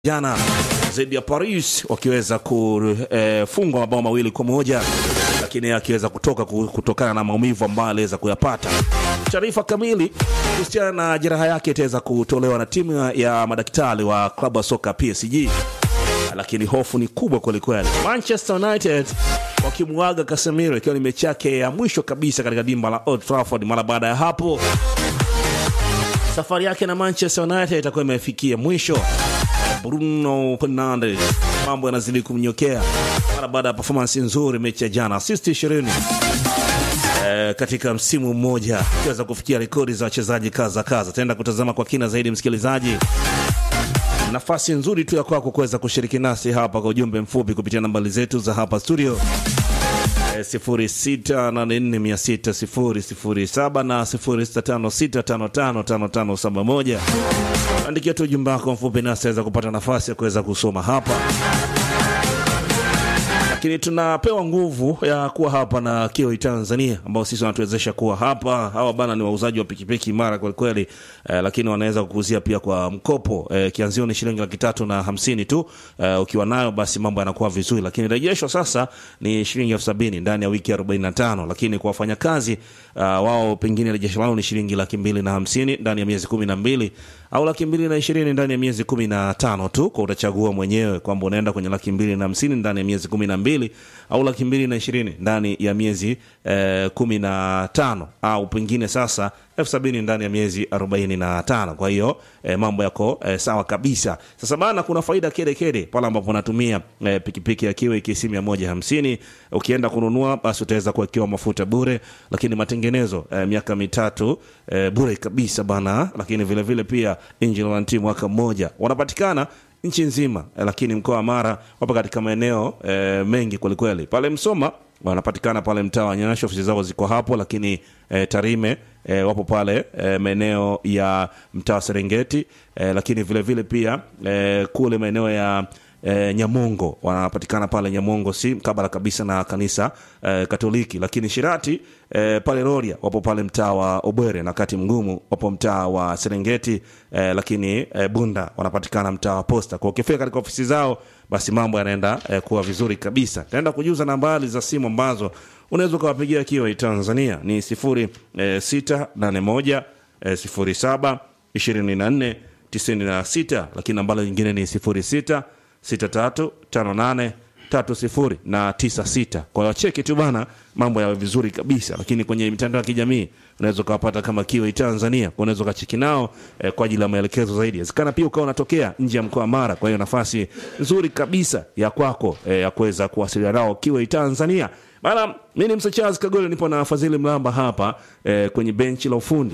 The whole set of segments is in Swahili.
jana dhidi ya Paris wakiweza kufungwa eh, mabao mawili kwa moja lakini akiweza kutoka kutokana na maumivu ambayo aliweza kuyapata. Taarifa kamili kuhusiana na jeraha yake itaweza kutolewa na timu ya madaktari wa klabu ya soka PSG, lakini hofu ni kubwa kwelikweli. Manchester United wakimwaga Casemiro ikiwa ni mechi yake ya mwisho kabisa katika dimba la Old Trafford. Mara baada ya hapo safari yake na Manchester United itakuwa imefikia mwisho. Bruno Fernandes mambo yanazidi kumnyokea mara baada ya performance nzuri mechi ya jana, assist 20 e, katika msimu mmoja akiweza kufikia rekodi za wachezaji kaza kaza. Taenda kutazama kwa kina zaidi, msikilizaji, nafasi nzuri tu ya kwako kuweza kushiriki nasi hapa kwa ujumbe mfupi kupitia nambari zetu za hapa studio 0684600007 na 0656555571. Andikia tu ujumbe wako mfupi nasi aweza kupata nafasi ya kuweza kusoma hapa, lakini tunapewa nguvu ya kuwa hapa na Kiwi Tanzania ambao sisi wanatuwezesha kuwa hapa. Hawa bana ni wauzaji wa pikipiki imara kwelikweli, eh, lakini wanaweza kukuuzia pia kwa mkopo eh, kianzio ni shilingi laki tatu na hamsini tu. Eh, ukiwa nayo basi mambo yanakuwa vizuri, lakini rejesho sasa ni shilingi elfu sabini ndani ya wiki 45, lakini kwa wafanyakazi uh, wao pengine rejesho lao ni shilingi laki mbili na hamsini ndani ya miezi kumi na mbili au laki mbili na ishirini ndani ya miezi kumi na tano tu, kwa utachagua mwenyewe kwamba unaenda kwenye laki mbili na hamsini ndani ya miezi kumi na mbili au laki mbili na ishirini ndani ya miezi eh, kumi na tano au pengine sasa elfu sabini ndani ya miezi arobaini na tano. Kwa hiyo eh, mambo yako eh, sawa kabisa. Sasa bana, kuna faida kede kede pale ambapo unatumia eh, pikipiki ya Kiwi KC mia moja hamsini. Ukienda kununua basi utaweza kuwekewa mafuta bure, lakini matengenezo eh, miaka mitatu eh, bure kabisa bana, lakini vile vile pia engine warranty mwaka mmoja. Wanapatikana nchi nzima eh, lakini mkoa wa Mara wapo katika maeneo eh, mengi kwelikweli. Pale Msoma wanapatikana pale mtaa wa Nyasho, ofisi zao ziko hapo, lakini eh, Tarime eh, wapo pale eh, maeneo ya mtaa wa Serengeti eh, lakini vile vile pia eh, kule maeneo ya E, Nyamongo wanapatikana pale Nyamongo, si mkabala kabisa na kanisa e, Katoliki. Lakini Shirati e, pale Rorya wapo pale mtaa wa Obwere na kati mgumu wapo mtaa wa Serengeti e, lakini e, Bunda wanapatikana mtaa wa Posta. Kwa ukifika katika ofisi zao, basi mambo yanaenda e, kuwa vizuri kabisa. Taenda kujuza nambari za simu ambazo unaweza ukawapigia Kiwi Tanzania ni sifuri e, sita nane moja e, sifuri saba ishirini na nne tisini na sita lakini nambari nyingine ni sifuri sita 635830 na 96. Kwa hiyo cheki tu bana, mambo yawe vizuri kabisa. Lakini kwenye mitandao ya kijamii unaweza ukawapata kama Kiwi Tanzania, unaweza ukacheki nao eh, kwa ajili ya maelekezo zaidi. Inawezekana pia ukawa unatokea nje ya mkoa wa Mara, kwa hiyo nafasi nzuri kabisa ya kwako eh, ya kuweza kuwasiliana nao Kiwi Tanzania. Bana, mimi ni Msa Charles Kagole, nipo na Fadhili Mlamba hapa eh, kwenye benchi la ufundi.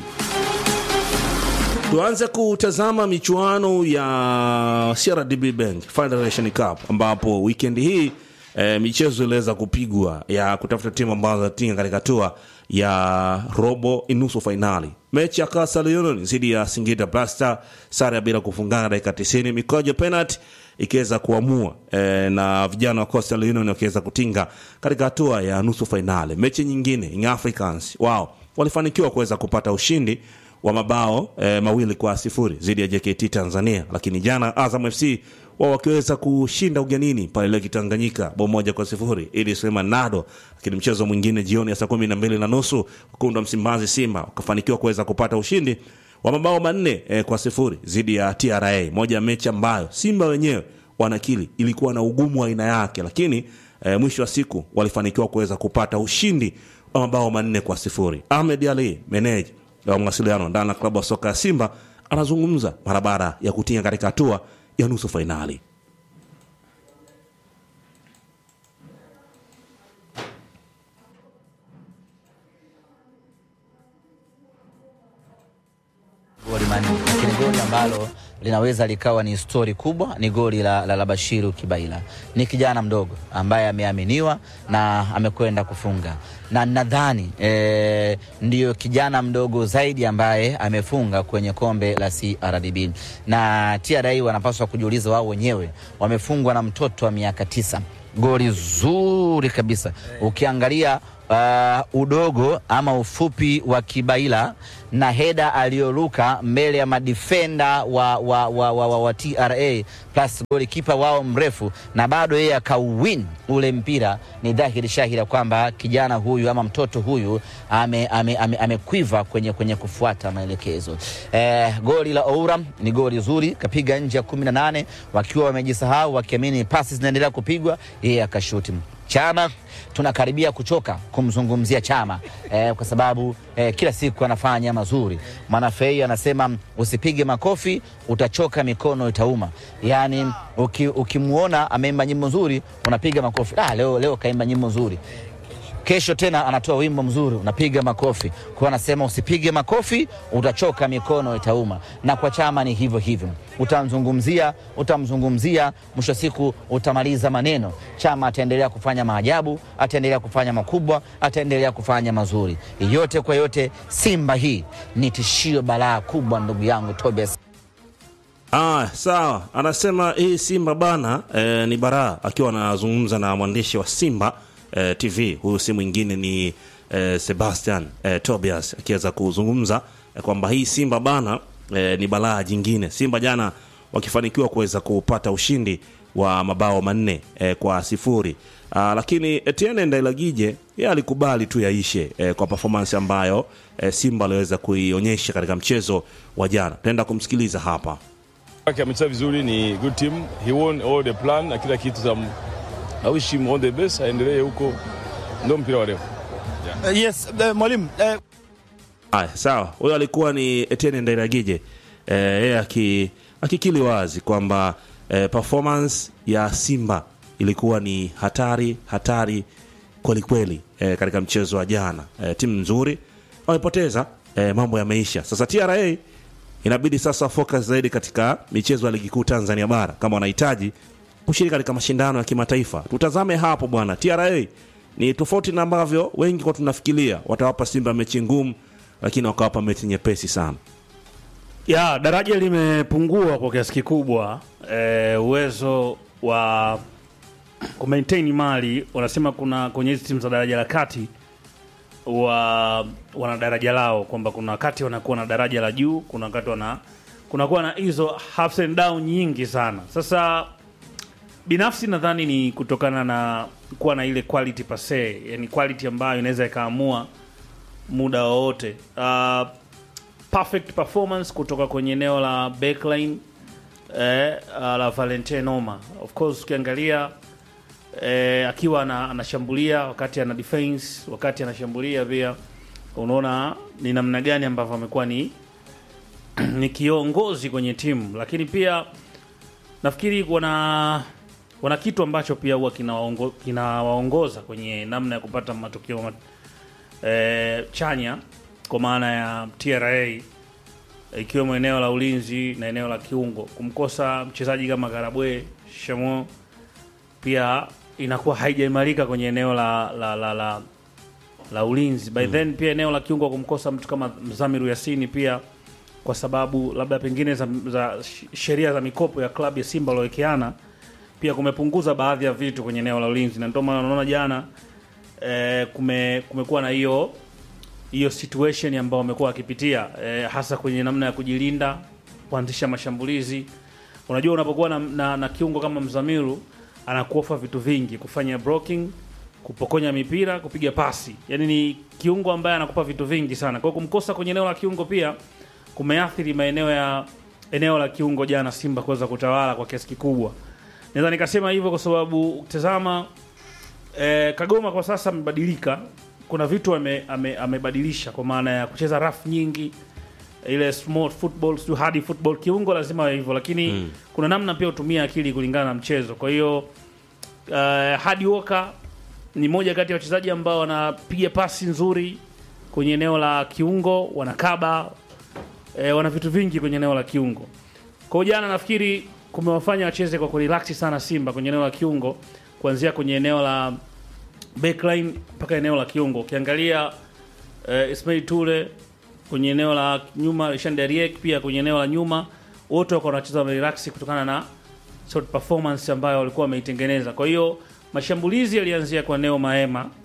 Tuanze kutazama michuano ya CRDB Bank Federation Cup ambapo weekend hii e, michezo iliweza kupigwa ya kutafuta timu ambazo zinatinga katika hatua ya robo inusu fainali. Mechi ya Coastal Union dhidi ya Singida Black Star, sare ya bila kufungana dakika 90, mikojo penalty ikiweza kuamua e, na vijana wa Coastal Union wakiweza kutinga katika hatua ya nusu fainali. Mechi nyingine Young Africans wao walifanikiwa kuweza kupata ushindi wa mabao e, mawili kwa sifuri dhidi ya JKT Tanzania, lakini jana Azam FC wao wakiweza kushinda ugenini pale Lake Tanganyika bao moja kwa sifuri ili sema nado. Lakini mchezo mwingine jioni ya saa kumi na mbili na nusu wekundu wa Msimbazi Simba wakafanikiwa kuweza kupata ushindi wa mabao manne e, kwa sifuri dhidi ya TRA, moja ya mechi ambayo Simba wenyewe wanakili ilikuwa na ugumu wa aina yake, lakini e, mwisho wa siku walifanikiwa kuweza kupata ushindi wa mabao manne kwa sifuri. Ahmed Ali meneja wa mawasiliano ndani ya klabu ya soka ya Simba anazungumza mara baada ya kutinga katika hatua ya nusu fainali. goli manne, lakini goli ambalo linaweza likawa ni stori kubwa ni goli la, la, la Bashiru Kibaila. Ni kijana mdogo ambaye ameaminiwa na amekwenda kufunga, na nadhani e, ndiyo kijana mdogo zaidi ambaye amefunga kwenye kombe la CRDB, na TRA wanapaswa kujiuliza wao wenyewe, wamefungwa na mtoto wa miaka tisa. Goli zuri kabisa, ukiangalia uh, udogo ama ufupi wa Kibaila na heda aliyoruka mbele ya madifenda wa, wa, wa, wa, wa, wa TRA plus golikipa wao mrefu na bado yeye akauwin ule mpira, ni dhahiri shahiri kwamba kijana huyu ama mtoto huyu amekwiva ame, ame, ame kwenye, kwenye kufuata maelekezo. Eh, goli la Oura ni goli zuri, kapiga nje ya kumi na nane wakiwa wamejisahau wakiamini pasi zinaendelea kupigwa, yeye akashuti Chama tunakaribia kuchoka kumzungumzia Chama eh, kwa sababu eh, kila siku anafanya mazuri. Mwanafei anasema usipige makofi utachoka, mikono itauma. Yani ukimwona uki ameimba nyimbo nzuri unapiga makofi. Ah, leo, leo kaimba nyimbo nzuri kesho tena anatoa wimbo mzuri unapiga makofi. Kwa anasema usipige makofi utachoka, mikono itauma. Na kwa Chama ni hivyo hivyo, utamzungumzia utamzungumzia, mwisho siku utamaliza maneno. Chama ataendelea kufanya maajabu, ataendelea kufanya makubwa, ataendelea kufanya mazuri. Yote kwa yote, Simba hii ni tishio balaa kubwa, ndugu yangu Tobias. Ah, sawa. Anasema hii Simba bana eh, ni baraa, akiwa anazungumza na mwandishi wa Simba eh, TV. Huyu si mwingine ni eh, Sebastian eh, Tobias akiweza kuzungumza eh, kwamba hii Simba bana eh, ni balaa jingine. Simba jana wakifanikiwa kuweza kupata ushindi wa mabao manne eh, kwa sifuri. Ah, lakini Etienne Ndailagije yeye alikubali tu yaishe eh, kwa performance ambayo eh, Simba aliweza kuionyesha katika mchezo wa jana. Tutaenda kumsikiliza hapa. Amecheza vizuri, ni good team. He won all the plan na kila kitu. Some, I wish him all the best, aendelee huko, ndio mpira wa leo. Uh, yes, uh, mwalimu uh... Aya, sawa. Huyo alikuwa ni Etienne Ndairagije yeye eh, aki, akikili wazi kwamba eh, performance ya Simba ilikuwa ni hatari hatari kwelikweli eh, katika mchezo wa jana eh, timu nzuri wamepoteza eh, mambo yameisha. Sasa TRA inabidi sasa focus zaidi katika michezo ya ligi kuu Tanzania bara kama wanahitaji kushiriki katika mashindano ya kimataifa. Tutazame hapo bwana. TRA ni tofauti na ambavyo wengi kwa tunafikiria, watawapa Simba mechi ngumu, lakini wakawapa mechi nyepesi sana. Ya daraja limepungua kwa kiasi kikubwa. E, uwezo wa kumaintain mali, wanasema kuna kwenye hizi timu za daraja la kati wa wana daraja lao kwamba kuna wakati wanakuwa na daraja la juu, kuna wakati wana kunakuwa na hizo ups and down nyingi sana. Sasa binafsi nadhani ni kutokana na kuwa na ile quality pase, yani quality ambayo inaweza ikaamua muda wowote. Uh, perfect performance kutoka kwenye eneo la backline eh, uh, la Valentin Noma. Of course ukiangalia eh, akiwa anashambulia wakati ana defense, wakati anashambulia pia unaona ni namna gani ambavyo amekuwa ni ni kiongozi kwenye timu, lakini pia nafikiri wana wana kitu ambacho pia huwa kinawaongoza kina kwenye namna ya kupata matokeo mat, e, chanya kwa maana ya TRA ikiwemo eneo la ulinzi na eneo la kiungo. Kumkosa mchezaji kama Karabwe Shamo pia inakuwa haijaimarika kwenye eneo la la, la, la, la ulinzi by mm. Then pia eneo la kiungo kumkosa mtu kama Mzamiru Yasini pia kwa sababu labda pengine za, za sheria za mikopo ya klabu ya Simba waliowekeana pia kumepunguza baadhi ya vitu kwenye eneo la ulinzi, na ndio maana unaona jana e, kume, kumekuwa na hiyo hiyo situation ambayo wamekuwa wakipitia e, hasa kwenye namna ya kujilinda, kuanzisha mashambulizi. Unajua, unapokuwa na, na, na kiungo kama Mzamiru anakuofa vitu vingi, kufanya blocking, kupokonya mipira, kupiga pasi, yaani ni kiungo ambaye anakupa vitu vingi sana. Kwa hiyo kumkosa kwenye eneo la kiungo pia kumeathiri maeneo ya eneo la kiungo jana Simba kuweza kutawala kwa kiasi kikubwa. Naweza nikasema hivyo kwa sababu ukitazama eh, Kagoma kwa sasa amebadilika, kuna vitu amebadilisha ame, ame kwa maana ya kucheza rafu nyingi, ile small football sio hard football, kiungo lazima hivyo, lakini mm. kuna namna pia utumia akili kulingana na mchezo. Kwa hiyo uh, Hadi Walker ni moja kati ya wachezaji ambao wanapiga pasi nzuri kwenye eneo la kiungo, wanakaba e, wana vitu vingi kwenye eneo la kiungo. Kwa jana nafikiri kumewafanya wacheze kwa kurelax sana Simba kwenye eneo la kiungo, kuanzia kwenye eneo la backline mpaka eneo la kiungo. Ukiangalia e, Ismail Tule kwenye eneo la nyuma, Rishan Deriek pia kwenye eneo la nyuma, wote wako wanacheza relax kutokana na sort performance ambayo walikuwa wameitengeneza. Kwa hiyo mashambulizi yalianzia kwa Neo Maema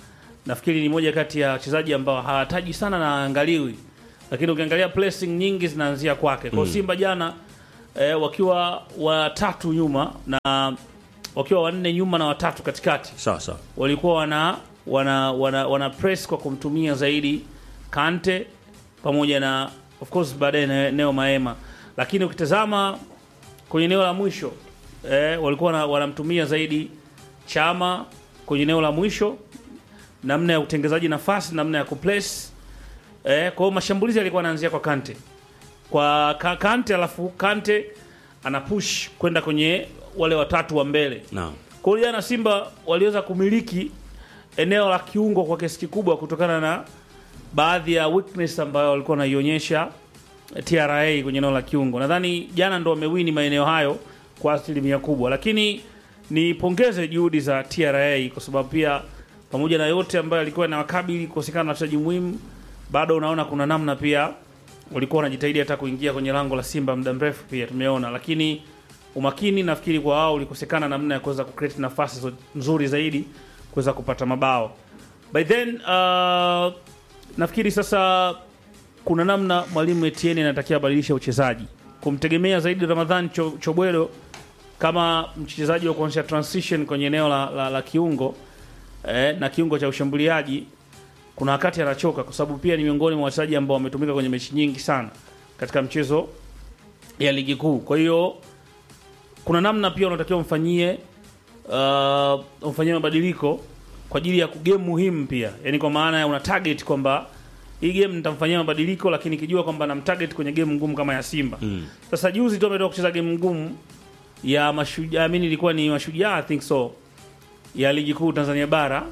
nafikiri ni moja kati ya wachezaji ambao hawataji sana na haangaliwi, lakini ukiangalia pressing nyingi zinaanzia kwake. Kwa hiyo Simba jana eh, wakiwa watatu nyuma na wakiwa wanne nyuma na watatu katikati sawa sawa walikuwa wana wana, wana, wana press kwa kumtumia zaidi Kante pamoja na of course baadaye na Neo Maema, lakini ukitazama kwenye eneo la mwisho eh, walikuwa wana- wanamtumia zaidi Chama kwenye eneo la mwisho, namna ya utengezaji nafasi, namna ya kuplace eh, kwa hiyo mashambulizi yalikuwa yanaanzia kwa Kante kwa ka, Kante, alafu Kante ana push kwenda kwenye wale watatu wa mbele naam kwa hiyo jana Simba waliweza kumiliki eneo la kiungo kwa kiasi kikubwa kutokana na baadhi ya weakness ambayo walikuwa wanaionyesha TRA kwenye eneo la kiungo. Nadhani jana ndo wamewini maeneo hayo kwa asilimia kubwa, lakini nipongeze juhudi za TRA kwa sababu pia pamoja na yote ambayo alikuwa na wakabili kukosekana na wachezaji muhimu, bado unaona kuna namna pia walikuwa wanajitahidi hata kuingia kwenye lango la Simba muda mrefu, pia tumeona, lakini umakini nafikiri kwa wao ulikosekana namna ya kuweza kucreate nafasi zo- nzuri zaidi kuweza kupata mabao. By then uh, nafikiri sasa kuna namna mwalimu Etienne anatakiwa abadilishe uchezaji, kumtegemea zaidi Ramadhan Cho- Chobwelo kama mchezaji wa kuonyesha transition kwenye eneo la, la, la kiungo eh, na kiungo cha ushambuliaji. Kuna wakati anachoka, kwa sababu pia ni miongoni mwa wachezaji ambao wametumika kwenye mechi nyingi sana katika mchezo ya ligi kuu. Kwa hiyo kuna namna pia unatakiwa umfanyie uh, umfanyie mabadiliko kwa ajili ya game muhimu pia, yani kwa maana ya una target kwamba hii game nitamfanyia mabadiliko, lakini kijua kwamba namtarget kwenye game ngumu kama ya Simba. Mm. Sasa juzi tu ametoka kucheza game ngumu ya mashujaa, mimi ilikuwa ni mashujaa I think so ya ligi kuu Tanzania bara.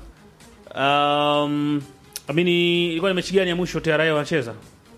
Um, amini ilikuwa ni mechi gani ya mwisho TRA wanacheza?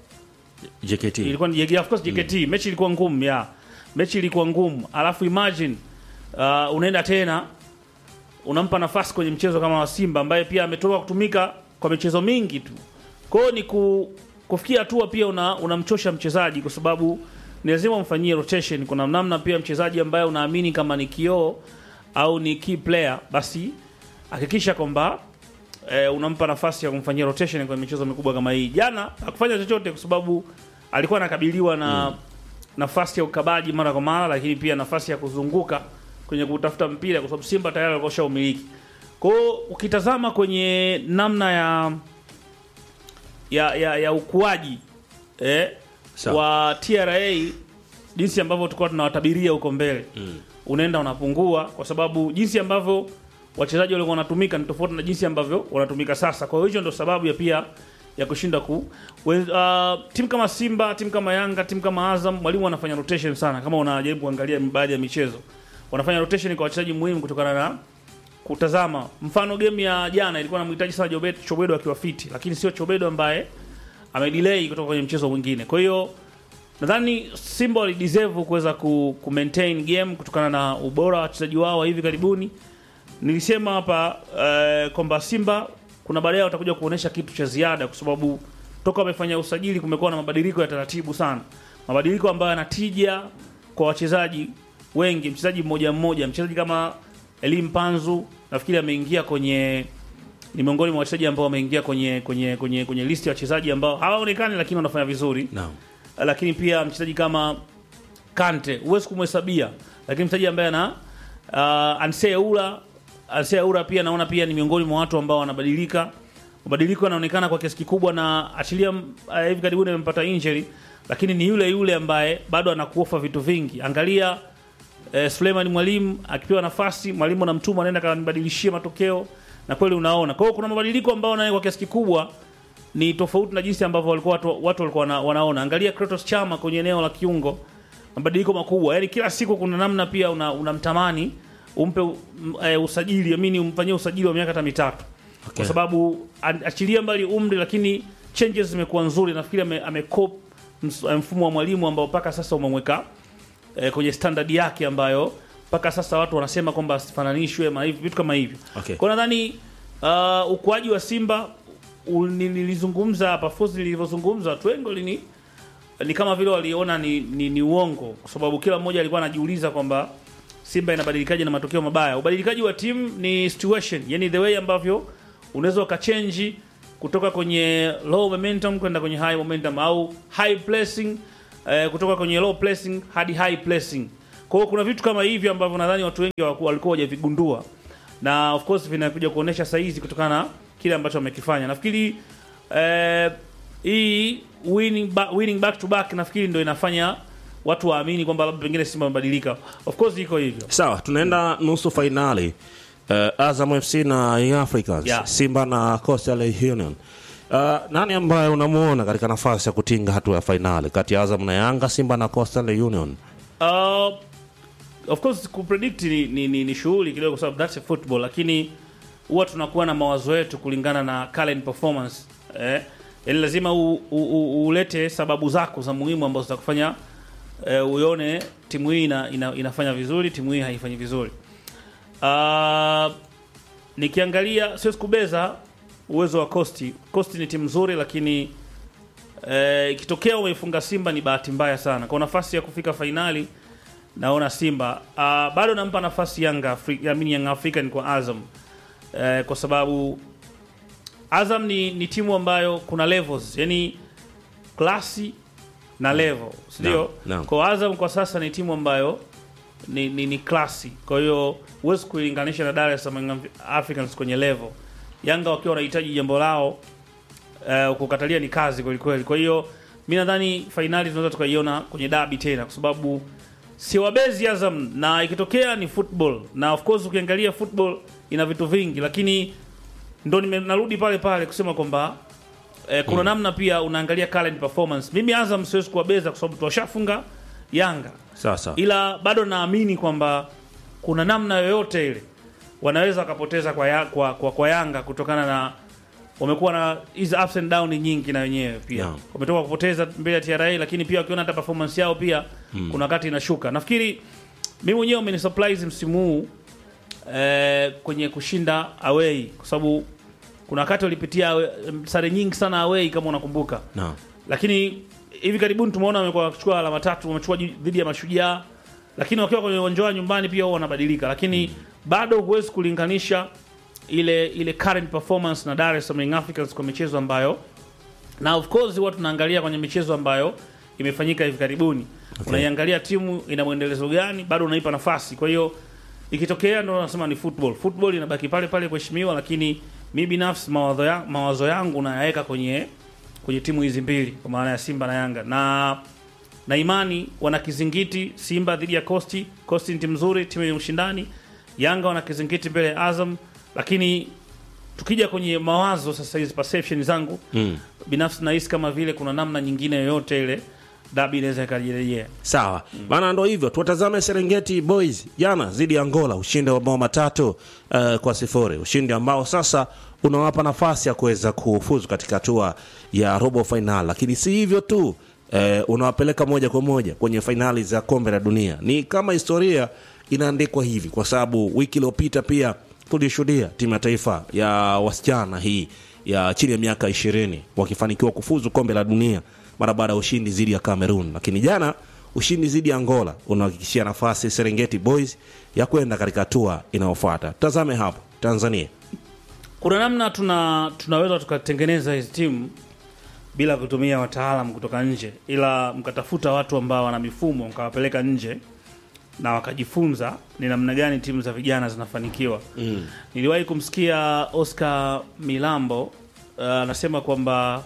JKT ilikuwa ni JKT, of course JKT. Mechi ilikuwa ngumu ya mechi ilikuwa ngumu, alafu imagine uh, unaenda tena unampa nafasi kwenye mchezo kama wa Simba ambaye pia ametoka kutumika kwa michezo mingi tu. Kwa hiyo ni ku, kufikia hatua pia una, unamchosha mchezaji kwa sababu ni lazima umfanyie rotation. Kuna namna pia mchezaji ambaye unaamini kama ni kioo au ni key player, basi hakikisha kwamba eh, unampa nafasi ya kumfanyia rotation kwenye michezo mikubwa kama hii. Jana hakufanya chochote kwa sababu alikuwa anakabiliwa na nafasi ya ukabaji mara kwa mara, lakini pia nafasi ya kuzunguka kwenye kutafuta mpira, kwa sababu Simba tayari walikuwa ushaumiliki. Kwa hiyo ukitazama kwenye namna ya ya, ya, ya ukuaji eh, Sawa. wa TRA jinsi ambavyo tulikuwa tunawatabiria huko mbele mm. unaenda unapungua kwa sababu jinsi ambavyo wachezaji walikuwa wanatumika ni tofauti na jinsi ambavyo wanatumika sasa. Kwa hiyo hiyo ndio sababu ya pia ya kushinda ku we, uh, timu kama Simba, timu kama Yanga, timu kama Azam, mwalimu anafanya rotation sana. Kama unajaribu kuangalia baadhi ya michezo, wanafanya rotation kwa wachezaji muhimu kutokana na kutazama. Mfano game ya jana ilikuwa namhitaji sana Jobet Chobedo akiwa fiti, lakini sio Chobedo ambaye amedelay kutoka kwenye mchezo mwingine. Kwa hiyo nadhani Simba walideserve kuweza ku, ku maintain game kutokana na ubora wa wachezaji wao wa hivi karibuni. Nilisema hapa eh, kwamba Simba kuna baadaye watakuja kuonesha kitu cha ziada, kwa sababu toka wamefanya usajili kumekuwa na mabadiliko ya taratibu sana, mabadiliko ambayo yanatija kwa wachezaji wengi, mchezaji mmoja mmoja. Mchezaji kama Elim Panzu nafikiri ameingia kwenye ni miongoni mwa wachezaji ambao wameingia kwenye kwenye kwenye kwenye listi ya wachezaji ambao hawaonekani lakini wanafanya vizuri Naam. lakini pia mchezaji kama Kante huwezi kumhesabia, lakini mchezaji ambaye ana uh, Ansea Ura Ansea Ura pia naona pia ni miongoni mwa watu ambao wanabadilika. Mabadiliko yanaonekana kwa kiasi kikubwa, na achilia uh, hivi karibuni amempata injury, lakini ni yule yule ambaye bado anakuofa vitu vingi. Angalia eh, Suleiman Mwalimu akipewa nafasi, mwalimu anamtuma anaenda kanibadilishie matokeo, na kweli unaona. Kwa hiyo kuna mabadiliko ambayo naye kwa kiasi kikubwa ni tofauti na jinsi ambavyo walikuwa watu, watu walikuwa wana, wanaona. Angalia Kratos Chama kwenye eneo la kiungo, mabadiliko makubwa. Yaani kila siku kuna namna pia una- unamtamani umpe um, e, usajili amini umfanyie usajili wa miaka hata mitatu Okay. kwa sababu a- achilia mbali umri, lakini changes zimekuwa nzuri. Nafikiri ame, amecop ms- mfumo wa mwalimu ambao mpaka sasa umemweka e, kwenye standard yake ambayo mpaka sasa watu wanasema kwamba asifananishwe na hivi vitu kama hivyo. Okay. Kwa nadhani uh, ukuaji wa Simba u- ni- nilizungumza hapa Fozi, nilivyozungumza watu wengi walini ni kama vile waliona ni, ni, ni uongo, kwa sababu kila mmoja alikuwa anajiuliza kwamba Simba inabadilikaje na matokeo mabaya. Ubadilikaji wa timu ni situation, yani the way ambavyo unaweza ukachenji kutoka kwenye low momentum kwenda kwenye high momentum au high pressing eh, kutoka kwenye low pressing hadi high pressing. Kwa hiyo kuna vitu kama hivi ambavyo nadhani watu wengi hawaku- walikuwa hawajavigundua na of course vinakuja kuonesha saizi kutokana na kile ambacho wamekifanya. Nafikiri eh, hii winning, ba winning back to back nafikiri ndio inafanya watu waamini kwamba labda pengine Simba wamebadilika. Of course iko hivyo. Sawa, tunaenda nusu fainali uh, Azam FC na Young Africans Yeah. Simba na Coastal Union. Uh, nani ambaye unamuona katika nafasi ya kutinga hatua ya fainali kati ya Azam na Yanga, Simba na Coastal Union? Uh, of course kupredict ni, ni, ni, ni shughuli kidogo kwa sababu that's a football, lakini huwa tunakuwa na mawazo yetu kulingana na current performance eh, yani lazima u, u, u, ulete sababu zako za muhimu ambazo zitakufanya eh, uione timu hii ina, ina, inafanya vizuri, timu hii haifanyi vizuri. Uh, nikiangalia siwezi kubeza uwezo wa Costi. Costi ni timu nzuri, lakini eh, ikitokea umeifunga Simba ni bahati mbaya sana. Kwa nafasi ya kufika fainali naona Simba uh, bado nampa nafasi Yanga Afri- I mean Young African kwa Azam eh, kwa sababu Azam ni, ni timu ambayo kuna levels, yani klasi na level, sindio? Naam, naam. Kwa Azam kwa sasa ni timu ambayo ni, ni, ni klasi, kwa hiyo huwezi kuilinganisha na Dar es Salaam Young Africans kwenye level. Yanga wakiwa wanahitaji jambo lao uh, kukatalia ni kazi kweli kweli. Kwa hiyo mi nadhani fainali tunaweza tukaiona kwenye dabi tena, kwa sababu siwabezi Azam na ikitokea ni football, na of course ukiangalia football ina vitu vingi, lakini ndo nime- narudi pale pale kusema kwamba eh, kuna namna pia unaangalia current performance. Mimi Azam siwezi kuwabeza kwa sababu tuwashafunga Yanga Sasa ila bado naamini kwamba kuna namna yoyote ile wanaweza wakapoteza kwa, ya, kwa, kwa, kwa Yanga kutokana na wamekuwa na hizi ups and down nyingi na wenyewe pia Naam. wametoka kupoteza mbele ya TRA, lakini pia wakiona hata performance yao pia kuna wakati inashuka. Nafikiri mimi mwenyewe umenisurprise msimu huu eh, kwenye kushinda away, kwa sababu kuna wakati walipitia awe- sare nyingi sana away kama unakumbuka naam. lakini hivi karibuni tumeona wamekuwa wakichukua alama tatu, wamechukua ju- dhidi ya Mashujaa, lakini wakiwa kwenye uwanja wa nyumbani pia wao wanabadilika, lakini bado huwezi kulinganisha ile ile current performance na Dar es Salaam Young Africans kwa michezo ambayo na of course huwa tunaangalia kwenye michezo ambayo imefanyika hivi karibuni Okay. unaiangalia timu ina mwendelezo gani, bado unaipa nafasi. Kwa hiyo ikitokea, ndo nasema ni football. Football inabaki pale pale kuheshimiwa, lakini mi binafsi mawazo, ya, mawazo yangu nayaweka kwenye kwenye timu hizi mbili kwa maana ya Simba na Yanga na na imani wana kizingiti Simba dhidi ya Costi. Costi ni timu nzuri, timu yenye ushindani. Yanga wana kizingiti mbele ya Azam, lakini tukija kwenye mawazo sasa, hizi perception zangu Mm. binafsi nahisi kama vile kuna namna nyingine yoyote ile dabi inaweza ikarejea. Sawa bana, ndo hivyo. Tuwatazame Serengeti Boys jana dhidi ya Angola, ushindi wa mabao matatu uh, kwa sifuri, ushindi ambao sasa unawapa nafasi ya kuweza kufuzu katika hatua ya robo fainali, lakini si hivyo tu eh, unawapeleka moja kwa moja kwenye fainali za kombe la dunia. Ni kama historia inaandikwa hivi, kwa sababu wiki iliyopita pia tulishuhudia timu ya taifa ya wasichana hii ya chini ya miaka ishirini wakifanikiwa kufuzu kombe la dunia mara baada ya ushindi dhidi ya Cameroon, lakini jana ushindi dhidi ya Angola unahakikishia nafasi Serengeti Boys ya kwenda katika hatua inayofuata. Tazame hapo Tanzania. Kuna namna tuna tunaweza tukatengeneza hizi timu bila kutumia wataalam kutoka nje, ila mkatafuta watu ambao wana mifumo mkawapeleka nje na wakajifunza ni namna gani timu za vijana zinafanikiwa. Mm. Niliwahi kumsikia Oscar Milambo uh, anasema kwamba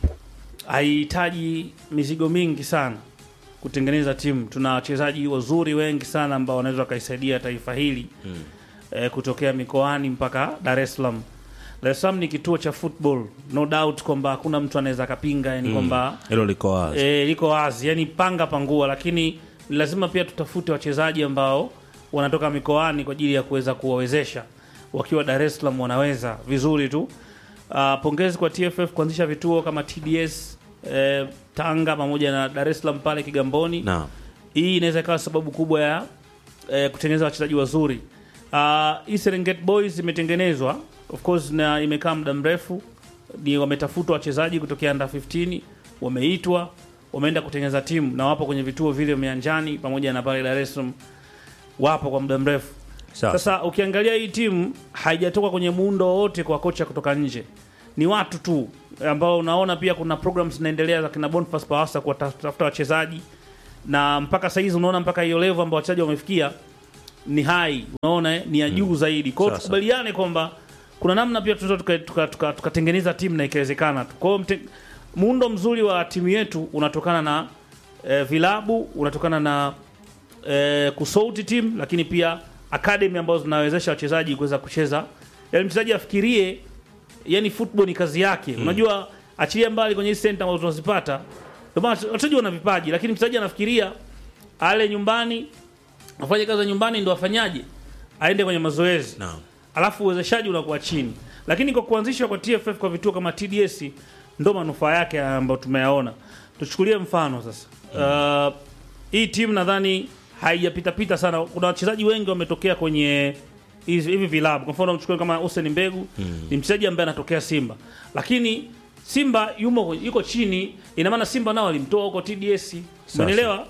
haihitaji mizigo mingi sana kutengeneza timu. Tuna wachezaji wazuri wengi sana ambao wanaweza wakaisaidia taifa hili mm. eh, kutokea mikoani mpaka Dar es Salaam. Dar es Salaam ni kituo cha football, no doubt kwamba hakuna mtu anaweza akapinga, yani kwamba Hilo liko wazi. e, liko wazi, yani panga pangua, lakini ni lazima pia tutafute wachezaji ambao wanatoka mikoani kwa ajili ya kuweza kuwawezesha wakiwa Dar es Salaam wanaweza vizuri tu. Uh, pongezi kwa TFF kuanzisha vituo kama TDS eh, Tanga pamoja na Dar es Salaam pale Kigamboni. Naam. Hii inaweza ikawa sababu kubwa ya eh, kutengeneza wachezaji wazuri. Uh, hii Serengeti Boys imetengenezwa of course na imekaa muda mrefu, ni wametafutwa wachezaji kutokea under 15 wameitwa, wameenda kutengeneza timu na wapo kwenye vituo vile Mianjani pamoja na pale Dar es Salaam, wapo kwa muda mrefu. Sawa. Sasa ukiangalia hii timu haijatoka kwenye muundo wowote kwa kocha kutoka nje, ni watu tu ambao unaona pia kuna programs zinaendelea za kina Boniface Pawasa kuwatafuta wachezaji, na mpaka saizi unaona mpaka hiyo level ambao wachezaji wamefikia ni hai, unaona eh, ni ya juu zaidi. Kwa hiyo Sasa. tukubaliane kwamba kuna namna pia tunaweza tukatengeneza tuka, tuka, tukatengeneza timu na ikawezekana tu. Kwa hiyo mte- muundo mzuri wa timu yetu unatokana na eh, vilabu, unatokana na eh, kusouti timu, lakini pia academy ambazo zinawezesha wachezaji kuweza kucheza, yaani mchezaji afikirie, yani football ni kazi yake. Unajua, achilia mbali kwenye hizi center ambazo tunazipata, ndio maana wachezaji wana vipaji, lakini mchezaji anafikiria ale nyumbani afanye kazi za nyumbani ndo afanyaje, aende kwenye mazoezi Naam. alafu uwezeshaji unakuwa chini. Lakini kwa kuanzishwa kwa TFF kwa vituo kama TDS ndo manufaa yake ambayo tumeyaona. Tuchukulie mfano sasa, uh, hii timu nadhani haijapita pita sana. Kuna wachezaji wengi wametokea kwenye hizi- hivi vilabu. Kwa mfano mchukue kama Hussein Mbegu ni mchezaji ambaye anatokea Simba, lakini Simba yumo yuko chini, ina maana Simba nao walimtoa huko TDS, umeelewa?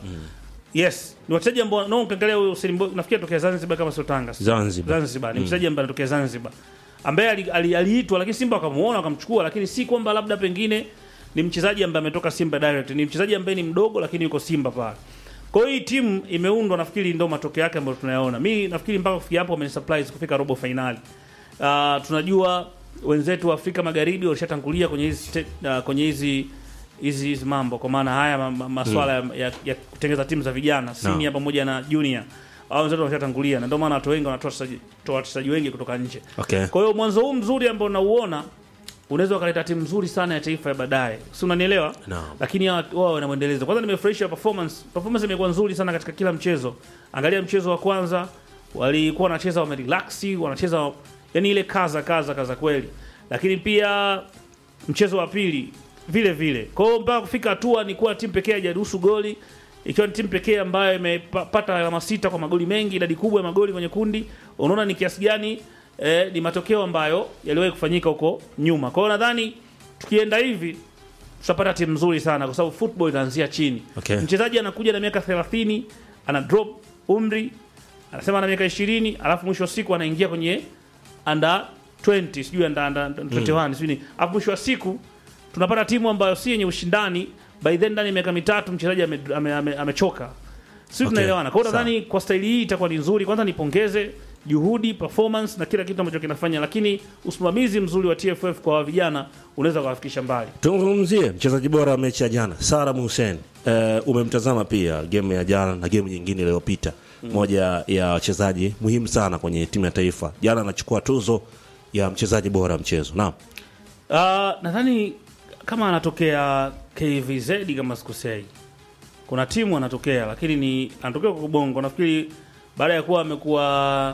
Yes, ni wachezaji ambao no, ukiangalia huyo Hussein Mbegu nafikiri tokea Zanzibar kama sio Tanga. Zanzibar. Zanzibar ni mchezaji ambaye anatokea Zanzibar ambaye ali- ali- aliitwa lakini Simba wakamuona wakamchukua, lakini si kwamba labda pengine ni mchezaji ambaye ametoka Simba direct. Ni mchezaji ambaye ni mdogo lakini yuko Simba pale. Kwa hiyo hii timu imeundwa, nafikiri ndio matokeo yake ambayo tunayaona. Mi nafikiri mpaka kufikia hapo wameni surprise kufika robo finali. Uh, tunajua wenzetu wa Afrika Magharibi walishatangulia kwenye hizi ste- uh, kwenye hizi hizi hizi mambo kwa maana haya ma, ma, maswala ya, ya, ya kutengeneza timu za vijana senior pamoja na junior au wenzetu walishatangulia, na ndio maana watu wengi wanatoa wachezaji- toa wachezaji wengi kutoka nje. Okay. Kwa hiyo mwanzo huu mzuri ambao unauona unaweza ukaleta timu nzuri sana ya taifa ya baadaye, si unanielewa? Naam. Lakini hawa- wao wana mwendelezo. Kwanza nimefurahisha performance, performance imekuwa nzuri sana katika kila mchezo. Angalia mchezo wa kwanza walikuwa wanacheza wamerelax, wanacheza yani ile kaza kaza kaza kweli, lakini pia mchezo wa pili vile vile. Kwa hiyo mpaka kufika hatua ni kuwa timu pekee haijaruhusu goli, ikiwa ni timu pekee ambayo imepata alama sita kwa magoli mengi, idadi kubwa ya magoli kwenye kundi. Unaona ni kiasi gani eh, ni matokeo ambayo yaliwahi kufanyika huko nyuma. Kwa hiyo nadhani tukienda hivi tutapata timu nzuri sana, kwa sababu football inaanzia chini. Okay. Mchezaji anakuja na miaka 30 ana drop umri, anasema ana miaka 20, alafu mwisho wa siku anaingia kwenye under 20 sijui under, under, under 21 sijui ni alafu mwisho wa siku tunapata timu ambayo si yenye ushindani by then ndani ya miaka mitatu mchezaji amechoka ame, ame, amechoka. sisi Okay. tunaelewana kwa hiyo Sawa. nadhani kwa staili hii itakuwa ni nzuri kwanza nipongeze juhudi performance na kila kitu ambacho kinafanya lakini usimamizi mzuri wa TFF kwa vijana unaweza kuwafikisha mbali Tuzungumzie mchezaji bora wa mechi ya jana Salam Hussein. Uh, umemtazama pia game ya jana na game nyingine iliyopita, moja ya wachezaji muhimu sana kwenye timu ya taifa. Jana anachukua tuzo ya mchezaji bora wa mchezo. Naam, Uh, nadhani kama anatokea KVZ kama sikosei, kuna timu anatokea, lakini ni anatokea kwa Bongo. Nafikiri baada ya kuwa amekuwa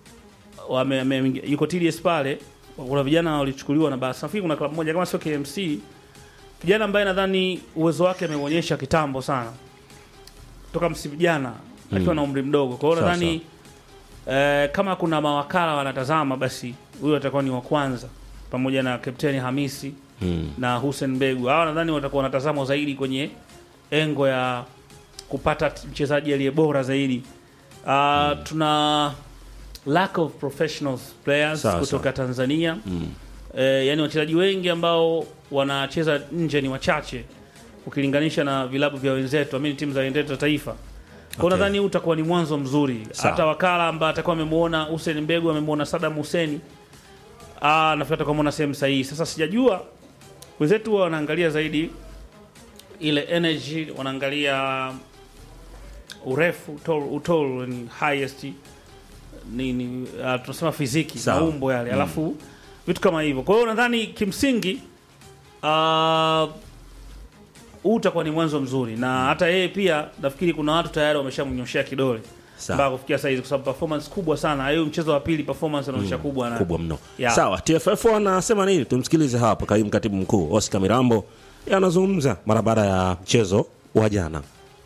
wame, ame, yuko TDS pale, kuna vijana walichukuliwa na basi. Nafikiri kuna klabu moja kama sio KMC, kijana ambaye nadhani uwezo wake ameuonyesha kitambo sana toka msimu jana akiwa na umri mdogo. Kwa hiyo Sawa, nadhani eh, kama kuna mawakala wanatazama, basi huyo atakuwa ni wa kwanza pamoja na Kapteni Hamisi mm. na Hussein Mbegu. Hawa nadhani watakuwa wanatazamwa zaidi kwenye engo ya kupata t- mchezaji aliye bora zaidi. Uh, tuna lack of professionals players Sawa, kutoka Tanzania eh, yani wachezaji wengi ambao wanacheza nje ni wachache ukilinganisha na vilabu vya wenzetu, amini timu za wenzetu za taifa. Kwa Okay. nadhani huu utakuwa ni mwanzo mzuri. Sawa. Hata wakala ambaye atakuwa amemuona Hussein Mbegu amemuona Saddam Hussein Ah, nafikiri atakuwa ameona sehemu sahihi. Sasa sijajua wenzetu huwa wanaangalia zaidi ile energy, wanaangalia urefu, tall, utall ni highest ni, ni uh, tunasema fiziki Sawa. maumbo yale, alafu vitu kama hivyo. Kwa hiyo nadhani kimsingi ah, huu utakuwa ni mwanzo mzuri, na hata yeye pia nafikiri kuna watu tayari wameshamnyoshea kidole Sawa. mpaka kufikia saizi, kwa sababu performance kubwa sana. Hiyo mchezo wa pili performance anaonyesha kubwa na kubwa mno. Yeah. Sawa, TFF wanasema nini? Tumsikilize hapa kaimu katibu mkuu Oscar Mirambo anazungumza mara baada ya mchezo wa jana.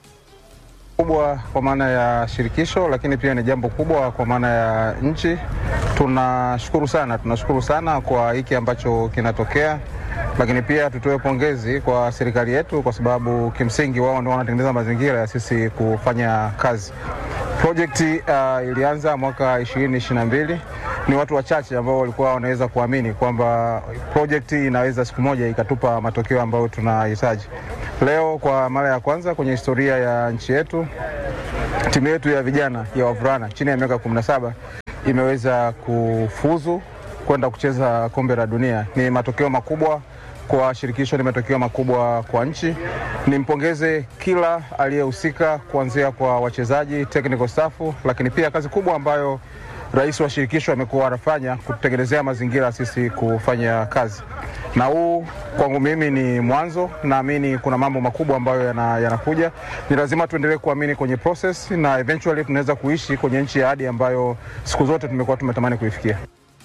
kubwa kwa maana ya shirikisho, lakini pia ni jambo kubwa kwa maana ya nchi. Tunashukuru sana, tunashukuru sana kwa hiki ambacho kinatokea, lakini pia tutoe pongezi kwa serikali yetu, kwa sababu kimsingi wao ndio wanatengeneza mazingira ya sisi kufanya kazi. Projekti uh, ilianza mwaka 2022. Ni watu wachache ambao walikuwa wanaweza kuamini kwamba projekti inaweza siku moja ikatupa matokeo ambayo tunahitaji. Leo kwa mara ya kwanza kwenye historia ya nchi yetu timu yetu ya vijana ya wavulana chini ya miaka 17 imeweza kufuzu kwenda kucheza kombe la dunia. Ni matokeo makubwa kwa shirikisho, ni matokeo makubwa kwa nchi. Nimpongeze kila aliyehusika kuanzia kwa wachezaji, technical staff, lakini pia kazi kubwa ambayo rais wa shirikisho amekuwa anafanya kutengenezea mazingira sisi kufanya kazi, na huu kwangu mimi ni mwanzo. Naamini kuna mambo makubwa ambayo yana- yanakuja. Ni lazima tuendelee kuamini kwenye process na eventually tunaweza kuishi kwenye nchi ya ahadi ambayo siku zote tumekuwa tumetamani kuifikia.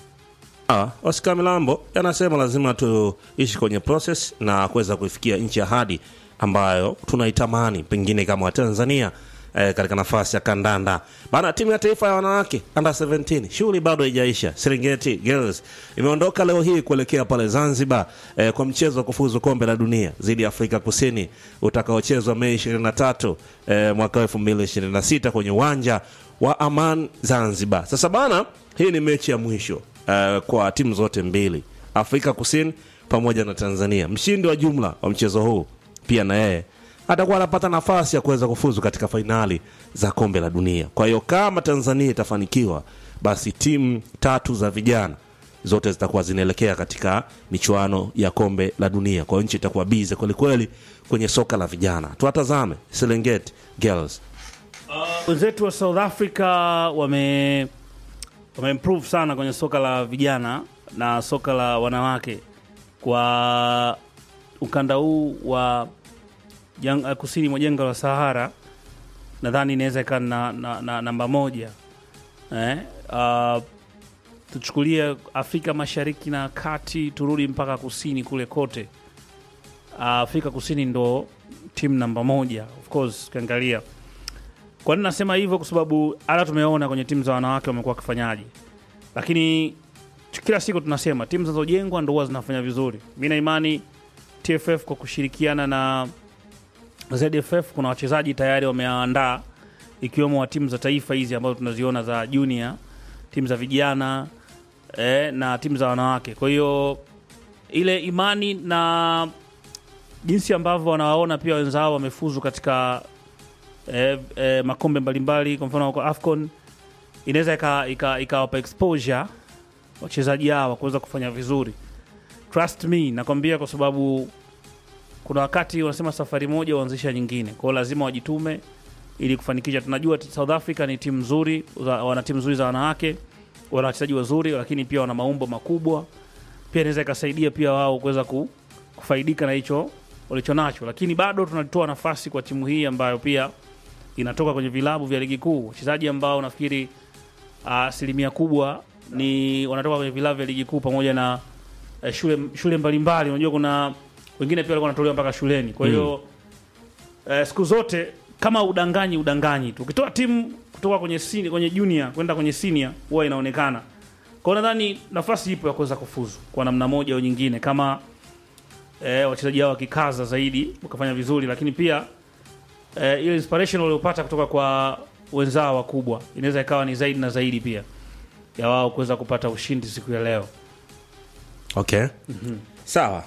Ah, Oscar Milambo anasema lazima tuishi kwenye process na kuweza kuifikia nchi ya hadi ambayo tunaitamani pengine kama Watanzania eh, katika nafasi ya kandanda bana. Timu ya taifa ya wanawake under 17 shughuli bado haijaisha. Serengeti Girls imeondoka leo hii kuelekea pale Zanzibar eh, kwa mchezo wa kufuzu kombe la dunia dhidi ya Afrika Kusini utakaochezwa Mei 23 eh, mwaka 2026 kwenye uwanja wa Aman Zanzibar. Sasa bana, hii ni mechi ya mwisho eh, kwa timu zote mbili, Afrika Kusini pamoja na Tanzania. Mshindi wa jumla wa mchezo huu pia na yeye atakuwa anapata nafasi ya kuweza kufuzu katika fainali za kombe la dunia. Kwa hiyo kama Tanzania itafanikiwa, basi timu tatu za vijana zote zitakuwa zinaelekea katika michuano ya kombe la dunia. Kwa hiyo nchi itakuwa bize kwelikweli kwenye soka la vijana. Tuwatazame Serengeti Girls. wenzetu wa South Africa wame wameimprove sana kwenye soka la vijana na soka la wanawake kwa ukanda huu wa jang, kusini mwa jangwa la Sahara. Nadhani inaweza ikawa na, na, na namba moja eh? Uh, tuchukulie Afrika Mashariki na Kati, turudi mpaka kusini kule kote. Uh, Afrika Kusini ndo timu namba moja of course ukiangalia kwa nini nasema hivyo? Kwa sababu hata tumeona kwenye timu za wanawake wamekuwa wakifanyaje, lakini tu- kila siku tunasema timu zinazojengwa ndo huwa zinafanya vizuri. Mi na imani TFF kwa kushirikiana na ZFF kuna wachezaji tayari wameandaa, ikiwemo wa timu za taifa hizi ambazo tunaziona za junior, timu za vijana eh, na timu za wanawake. Kwa hiyo ile imani na jinsi ambavyo wanawaona pia wenzao wamefuzu katika eh, eh, makombe mbalimbali kwa mfano kwa AFCON inaweza ikawapa ika, ikawapa exposure wachezaji hawa kuweza kufanya vizuri. Trust me, nakwambia kwa sababu kuna wakati wanasema safari moja huanzisha nyingine, kwa hiyo lazima wajitume ili kufanikisha. Tunajua South Africa ni timu nzuri, za- wana timu nzuri za wanawake, wana wachezaji wazuri, lakini pia wana maumbo makubwa. Pia inaweza ikasaidia pia wao kuweza ku, kufaidika na hicho walicho nacho, lakini bado tunatoa nafasi kwa timu hii ambayo pia inatoka kwenye vilabu vya ligi kuu, wachezaji ambao nafikiri ah, asilimia kubwa ni wanatoka kwenye vilabu vya ligi kuu pamoja na eh, shule shule mbalimbali. Unajua kuna wengine pia walikuwa wanatolewa mpaka shuleni. Kwa hiyo eh, siku zote kama udanganyi udanganyi tu, ukitoa timu kutoka kwenye sini, kwenye junior kwenda kwenye senior huwa inaonekana. Kwa hiyo nadhani nafasi ipo ya kuweza kufuzu kwa namna moja au nyingine, kama eh, wachezaji hao wakikaza zaidi wakafanya vizuri, lakini pia eh, ile inspiration waliopata kutoka kwa wenzao wakubwa inaweza ikawa ni zaidi na zaidi pia ya wao kuweza kupata ushindi siku ya leo. Okay. Sawa.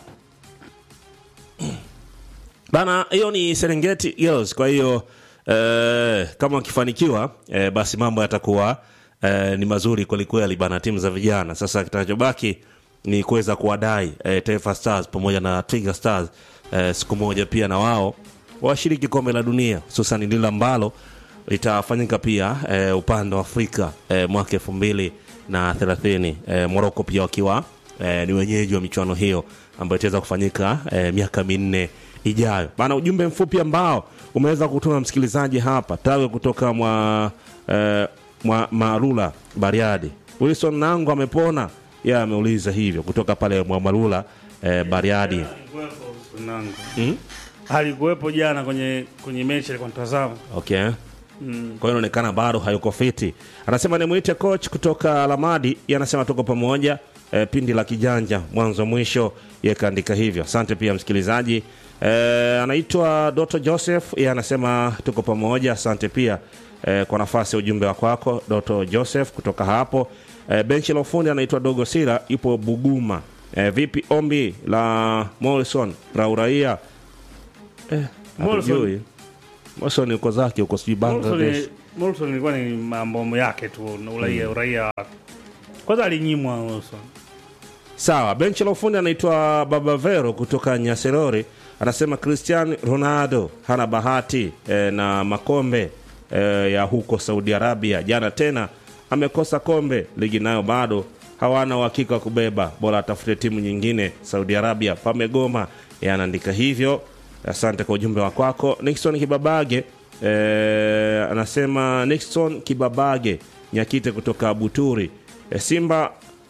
Bana, hiyo ni Serengeti Girls. Kwa hiyo eh, kama wakifanikiwa eh, basi mambo yatakuwa eh, ni mazuri kwelikweli bana, timu za vijana. Sasa kitachobaki ni kuweza kuwadai eh, Taifa Stars pamoja na Twiga Stars eh, siku moja pia na wao washiriki kombe la dunia, hususan lile ambalo litafanyika pia eh, upande wa Afrika eh, mwaka elfu mbili na thelathini eh, Moroko pia wakiwa eh, ni wenyeji wa michuano hiyo ambayo itaweza kufanyika eh, miaka minne ijayo. Bana, ujumbe mfupi ambao umeweza kutuma msikilizaji hapa tawe kutoka mwa eh, mwa Marula Bariadi. Wilson Nango amepona, yeye ameuliza hivyo kutoka pale mwa Marula eh, Bariadi. Mm? Alikuwepo jana kwenye kwenye mechi alikuwa natazama. Okay. Kwa hiyo inaonekana bado hayuko fiti. Anasema nimwite coach kutoka Lamadi, yeye anasema tuko pamoja e, pindi la kijanja mwanzo mwisho, yeye kaandika hivyo. Asante pia msikilizaji. E, anaitwa Doto Joseph, yeye anasema tuko pamoja. Asante pia eh, kwa nafasi ya ujumbe wa kwako Doto Joseph kutoka hapo. Eh, benchi la ufundi anaitwa Dogo Sira, ipo Buguma. Eh, vipi ombi la Morrison la uraia? Eh, Morrison- hatujui. Morrison yuko zake huko sijui Bangladesh. Morrison- Morrison ilikuwa ni mambo yake tu na uraia uraia wake. Kwanza alinyimwa Morrison. Sawa, benchi la ufundi anaitwa Baba Vero kutoka Nyaserori, anasema Cristiano Ronaldo hana bahati eh, na makombe eh, ya huko Saudi Arabia. Jana tena amekosa kombe, ligi nayo bado hawana uhakika wa kubeba, bora atafute timu nyingine. Saudi Arabia pamegoma, yeye anaandika hivyo. Asante kwa ujumbe wa kwako. Nixon Kibabage eh, anasema Nixon Kibabage Nyakite kutoka Buturi. Eh, Simba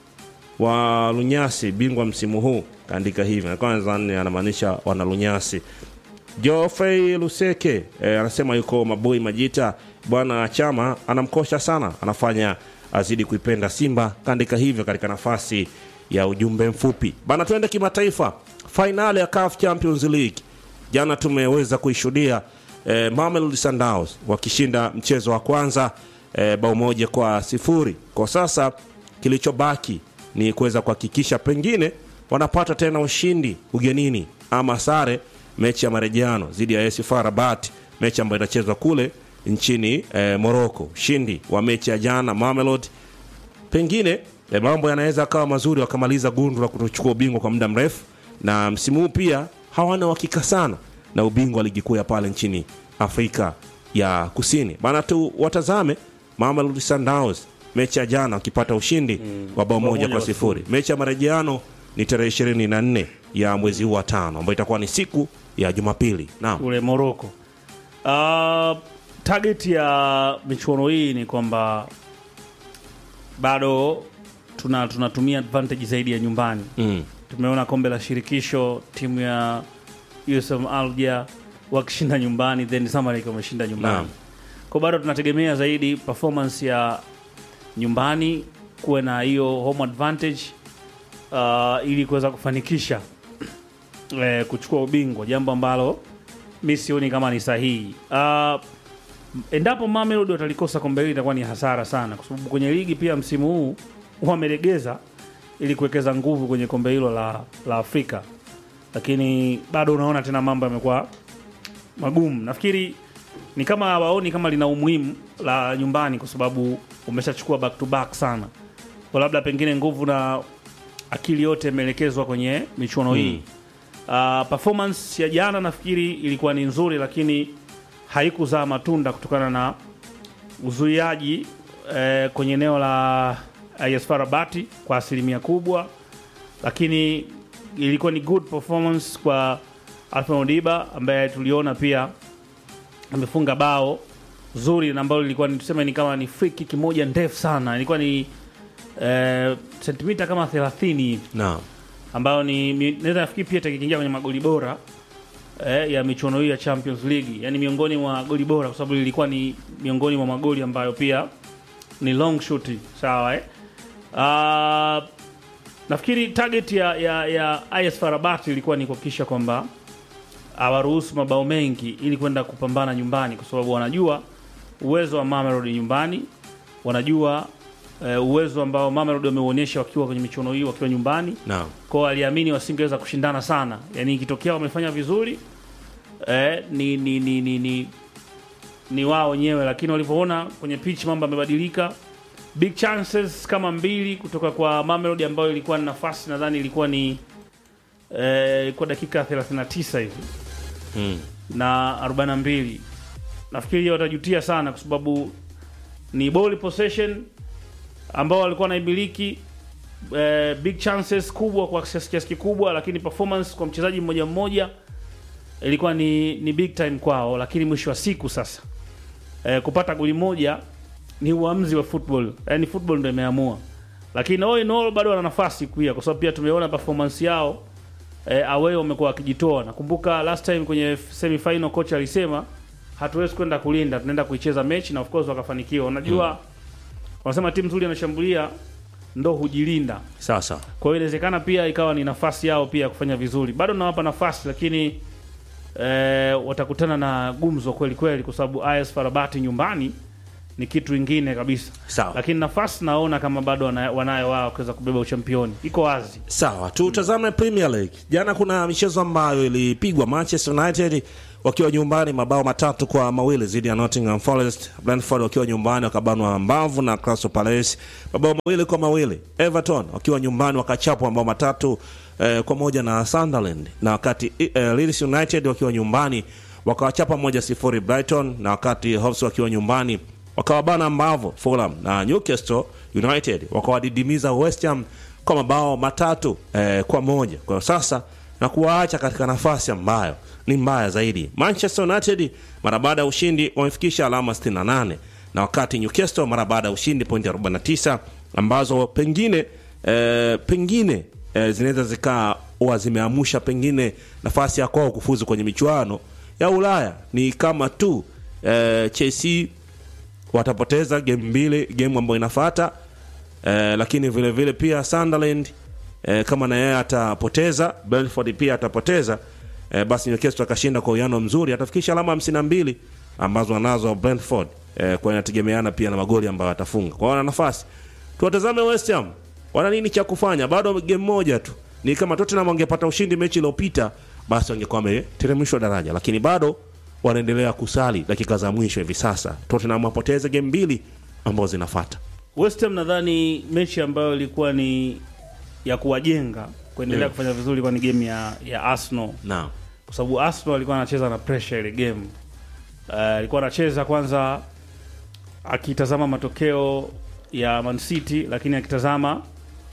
wa Lunyasi bingwa msimu huu kaandika hivi, na kwanza ni anamaanisha wana Lunyasi. Geoffrey Luseke eh, anasema yuko Maboi Majita, bwana Chama anamkosha sana, anafanya azidi kuipenda Simba, kaandika hivyo katika nafasi ya ujumbe mfupi bana. Tuende kimataifa, fainali ya CAF Champions League jana tumeweza kuishuhudia eh, Mamelodi Sundowns wakishinda mchezo wa kwanza eh, bao moja kwa sifuri. Kwa sasa kilichobaki ni kuweza kuhakikisha pengine wanapata tena ushindi ugenini ama sare mechi ya marejeano dhidi ya AS FAR Rabat, mechi ambayo inachezwa kule nchini eh, Morocco. Ushindi wa mechi ya jana Mamelodi pengine eh, mambo yanaweza akawa mazuri wakamaliza gundu la kutochukua ubingwa kwa muda mrefu, na msimu huu pia hawana uhakika sana na ubingwa wa ligi kuu ya pale nchini Afrika ya Kusini. Bana tu watazame Mamelodi Sundowns mechi ya jana wakipata ushindi wa bao moja kwa sifuri. Mechi ya marejeano ni tarehe ishirini na nne ya mwezi huu wa tano ambayo itakuwa ni siku ya Jumapili. Naam. kule Morocco. Uh, target ya michuano hii ni kwamba bado tuna tunatumia advantage zaidi ya nyumbani. Mm. Tumeona kombe la shirikisho timu ya USM Alger wakishinda nyumbani, then Zamalek wameshinda nyumbani. Naam. Kwa bado tunategemea zaidi performance ya nyumbani, kuwe na hiyo home advantage uh, ili kuweza kufanikisha eh, kuchukua ubingwa, jambo ambalo mi sioni kama ni sahihi. Uh, endapo Mamelodi watalikosa kombe hili itakuwa ni hasara sana, kwa sababu kwenye ligi pia msimu huu wamelegeza ili kuwekeza nguvu kwenye kombe hilo la, la Afrika, lakini bado unaona tena mambo yamekuwa magumu. Nafikiri ni kama hawaoni kama lina umuhimu la nyumbani, kwa sababu umeshachukua back to back sana, kwa labda pengine nguvu na akili yote imeelekezwa kwenye michuano hii. Uh, performance ya jana nafikiri ilikuwa ni nzuri, lakini haikuzaa matunda kutokana na uzuiaji eh, kwenye eneo la AS FAR Rabat kwa asilimia kubwa, lakini ilikuwa ni good performance kwa Alfred Modiba ambaye tuliona pia amefunga bao zuri na ambalo lilikuwa ni tuseme ni kama ni free kick moja ndefu sana, ilikuwa ni eh, sentimita kama 30 hivi Naam. ambayo ni mi- naweza nafikiri pia takiingia kwenye magoli bora eh, ya michuano hii ya Champions League, yani miongoni mwa goli bora, kwa sababu lilikuwa ni miongoni mwa magoli ambayo pia ni long shoot, sawa eh? Uh, nafikiri target ya, ya, ya IS FAR Rabat ilikuwa ni kuhakikisha kwamba hawaruhusu mabao mengi ili kwenda kupambana nyumbani, kwa sababu wanajua uwezo wa Mamelodi nyumbani, wanajua eh, uwezo ambao Mamelodi wameuonyesha wakiwa kwenye michuano hii wakiwa nyumbani Naam. kwao aliamini wasingeweza kushindana sana, yaani ikitokea wamefanya vizuri eh, ni, ni, ni, ni, ni, ni wao wenyewe, lakini walivyoona kwenye pitch mambo yamebadilika, big chances kama mbili kutoka kwa Mamelodi ambayo ilikuwa ni nafasi nadhani ilikuwa ni eh, ilikuwa dakika 39 hivi Mm. na 42 nafikiri watajutia sana kwa sababu ni ball possession ambao walikuwa wanaimiliki eh, big chances kubwa kwa kiasi kiasi kikubwa, lakini performance kwa mchezaji mmoja mmoja ilikuwa ni, ni big time kwao, lakini mwisho wa siku sasa eh, kupata goli moja ni uamuzi wa football, yani football ndio imeamua, lakini all in all bado wana nafasi pia, kwa sababu pia tumeona performance yao eh, away wamekuwa wakijitoa. Nakumbuka last time kwenye semi final coach alisema hatuwezi kwenda kulinda, tunaenda kuicheza mechi, na of course wakafanikiwa. Unajua wanasema timu nzuri inashambulia ndo hujilinda. Sasa Kwa hiyo inawezekana pia ikawa ni nafasi yao pia kufanya vizuri. Bado nawapa nafasi, lakini eh, watakutana na gumzo kweli kweli, kwa sababu AS FAR Rabat nyumbani ni kitu ingine kabisa Sawa. lakini nafasi naona kama bado wana- wanayo wao kuweza kubeba uchampioni iko wazi Sawa, tutazame Premier League. Jana kuna michezo ambayo ilipigwa. Manchester United wakiwa nyumbani mabao matatu kwa mawili dhidi ya Nottingham Forest. Brentford wakiwa nyumbani wakabanwa mbavu na Crystal Palace mabao mawili kwa mawili. Everton wakiwa nyumbani wakachapwa mabao matatu eh, kwa moja na Sunderland, na wakati eh, Leeds United wakiwa nyumbani wakawachapa moja sifuri Brighton, na wakati Hawks wakiwa nyumbani wakawabana mbavu Fulham na Newcastle United wakawadidimiza West Ham kwa mabao matatu eh, kwa moja kwa sasa na kuwaacha katika nafasi ambayo ni mbaya zaidi. Manchester United mara baada ya ushindi wamefikisha alama 68 na wakati Newcastle mara baada ya ushindi pointi 49 ambazo pengine eh, pengine eh, zinaweza zikawa zimeamusha pengine nafasi ya kwao kufuzu kwenye michuano ya Ulaya. Ni kama tu eh, Chelsea watapoteza game mbili game ambayo inafuata eh, lakini vile vile pia Sunderland eh, kama na yeye atapoteza Brentford pia atapoteza eh, basi Newcastle akashinda kwa uwiano mzuri atafikisha alama 52 ambazo anazo Brentford eh, kwa inategemeana pia na magoli ambayo atafunga kwa hiyo wana nafasi tuwatazame West Ham wana nini cha kufanya bado game moja tu ni kama Tottenham wangepata ushindi mechi iliyopita basi wangekuwa wameteremshwa daraja lakini bado wanaendelea kusali dakika za mwisho hivi sasa Tottenham wapoteze game mbili ambazo zinafuata West Ham nadhani mechi ambayo ilikuwa ni ya kuwajenga kuendelea Mm. kufanya vizuri kwa ni game ya, ya Arsenal naam kwa sababu Arsenal alikuwa anacheza na pressure ile game. Uh, alikuwa anacheza kwanza akitazama matokeo ya Man City, lakini akitazama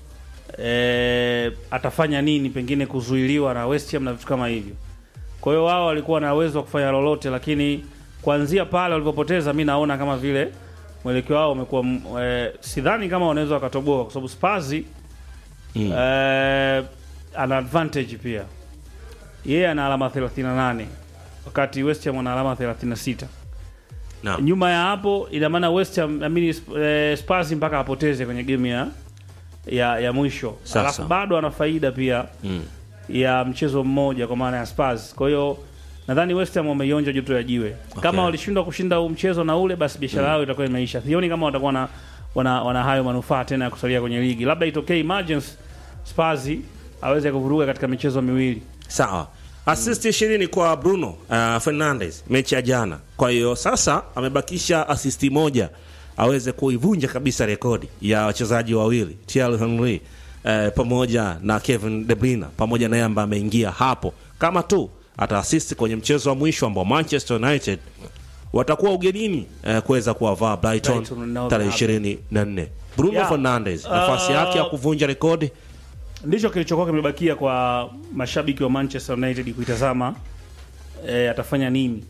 eh, atafanya nini pengine kuzuiliwa na West Ham na vitu kama hivyo. Kwa hiyo wao walikuwa na uwezo wa kufanya lolote, lakini kuanzia pale walipopoteza, mi naona kama vile mwelekeo wao umekuwa mm, eh, sidhani kama wanaweza wakatoboa, kwa sababu Spurs Mm. eh, ana advantage pia yeye ana alama 38 wakati West Ham ana alama 36. naam Nyuma ya hapo ina maana West Ham I mean, Sp- eh, Spurs mpaka apoteze kwenye game ya ya, ya mwisho, Sasa. alafu bado ana faida pia mm. ya mchezo mmoja kwa maana ya Spurs. Kwa hiyo nadhani West Ham wameionja joto ya jiwe. Kama walishindwa kushinda huu mchezo na ule, basi biashara yao itakuwa imeisha. Sioni kama watakuwa na wana, wana hayo manufaa tena ya kusalia kwenye ligi. Labda itokee emergency Spurs aweze kuvuruga katika michezo miwili. sawa assist ishirini kwa Bruno uh, Fernandes mechi ya jana. Kwa hiyo sasa amebakisha asisti moja aweze kuivunja kabisa rekodi ya wachezaji wawili Thierry Henry uh, pamoja na Kevin De Bruyne pamoja na yeye ambaye ameingia hapo, kama tu ataasisti kwenye mchezo wa mwisho ambao Manchester United watakuwa ugenini uh, kuweza kuwavaa Brighton Brighton na tarehe Wolverhampton. ishirini na nne. Bruno Yeah. Fernandes nafasi Uh, yake ya kuvunja rekodi ndicho kilichokuwa kimebakia kwa mashabiki wa Manchester United kuitazama e, atafanya nini,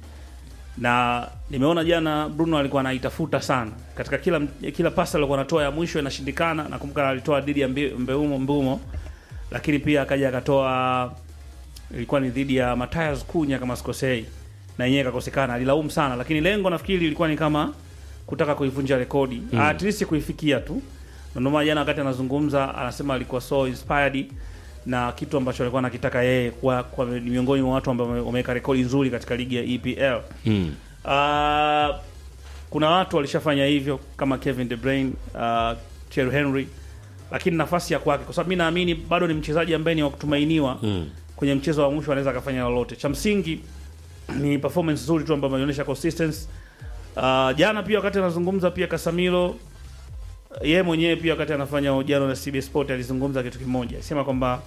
na nimeona jana Bruno alikuwa anaitafuta sana katika kila kila pasi alikuwa anatoa ya mwisho inashindikana. Nakumbuka alitoa dhidi ya Mbe- Mbeumo Mbumo, lakini pia akaja akatoa ilikuwa ni dhidi ya Matthias Cunha kama sikosei, na yenyewe ikakosekana. Alilaumu sana, lakini lengo nafikiri ilikuwa ni kama kutaka kuivunja rekodi mm. at least kuifikia tu. Na ndio maana jana wakati anazungumza anasema alikuwa so inspired na kitu ambacho alikuwa anakitaka yeye kwa, kwa ni miongoni mwa watu ambao wame- wameweka rekodi nzuri katika ligi ya EPL. mm. Uh, kuna watu walishafanya hivyo kama Kevin De Bruyne, uh, Thierry Henry, lakini nafasi ya kwake, kwa sababu mi naamini bado ni mchezaji ambaye ni wa kutumainiwa Mm. kwenye mchezo wa mwisho anaweza akafanya lolote. Cha msingi ni performance nzuri tu ambayo ameonyesha consistency. Uh, jana pia wakati anazungumza pia Casemiro yeye mwenyewe pia wakati anafanya ujano na CBS Sport alizungumza kitu kimoja, alisema kwamba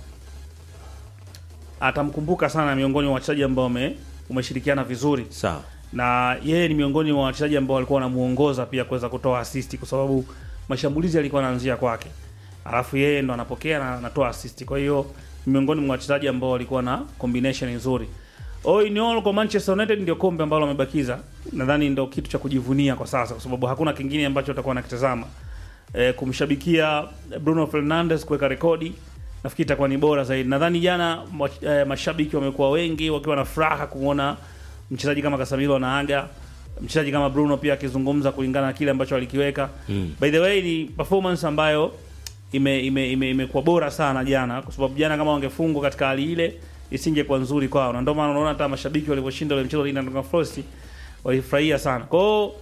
atamkumbuka sana miongoni mwa wachezaji ambao wame- umeshirikiana vizuri sawa na yeye ni miongoni mwa wachezaji ambao walikuwa wanamuongoza pia kuweza kutoa assist kwa sababu mashambulizi yalikuwa yanaanzia kwake, alafu yeye ndo anapokea na anatoa assist. Kwa hiyo ni miongoni mwa wachezaji ambao walikuwa na combination nzuri. All in all, kwa Manchester United ndio kombe ambalo wamebakiza, nadhani ndio kitu cha kujivunia kwa sasa, kwa sababu hakuna kingine ambacho utakuwa nakitazama. E, kumshabikia Bruno Fernandes kuweka rekodi nafikiri itakuwa ni bora zaidi. Nadhani jana mwa- eh, mashabiki wamekuwa wengi wakiwa na furaha kumwona mchezaji kama Casemiro anaaga, mchezaji kama Bruno pia akizungumza kulingana na kile ambacho alikiweka. Mm. By the way, ni performance ambayo ime ime ime- imekuwa bora sana jana, kwa sababu jana kama wangefungwa katika hali ile isingekuwa nzuri kwao, na ndio maana unaona hata mashabiki walivyoshinda ule mchezo dhidi ya Nottingham Forest walifurahia sana. Kwa hiyo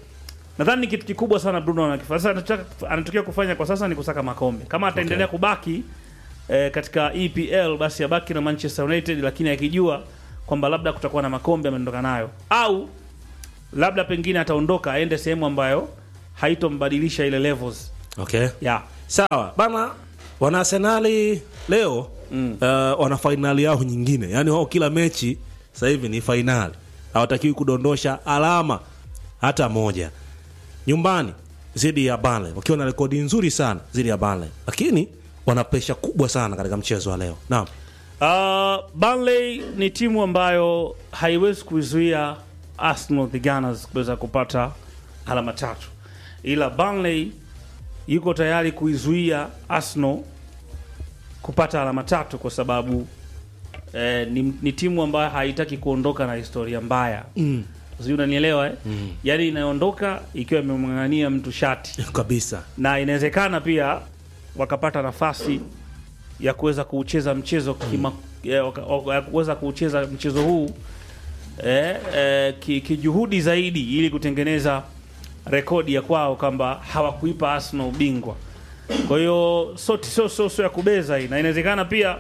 nadhani ni kitu kikubwa sana Bruno anakifanya. Sasa anataka- anatokea kufanya kwa sasa ni kusaka makombe. Kama ataendelea kubaki eh, katika EPL basi abaki na Manchester United, lakini akijua kwamba labda kutakuwa na makombe ameondoka nayo, au labda pengine ataondoka aende sehemu ambayo haitombadilisha ile levels okay yeah. sawa bana wana arsenali leo mm. uh, wana fainali yao nyingine yaani wao kila mechi sasa hivi ni fainali hawatakiwi kudondosha alama hata moja nyumbani dhidi ya Burnley wakiwa na rekodi nzuri sana dhidi ya Burnley lakini wana presha kubwa sana katika mchezo wa leo naam Uh, Burnley ni timu ambayo haiwezi kuizuia Arsenal the Gunners kuweza kupata alama tatu, ila Burnley yuko tayari kuizuia Arsenal kupata alama tatu kwa sababu eh, ni, ni timu ambayo haitaki kuondoka na historia mbaya mm. Sijui unanielewa eh? mm. Yaani inaondoka ikiwa imemng'ang'ania mtu shati kabisa na inawezekana pia wakapata nafasi ya kuweza kuucheza mchezo kima, ya waka- waka- ya kuweza kuucheza mchezo huu eh, eh, ki- kijuhudi zaidi ili kutengeneza rekodi ya kwao kwamba hawakuipa Arsenal ubingwa. Kwa hiyo so, so, so, so ya kubeza hii, na inawezekana pia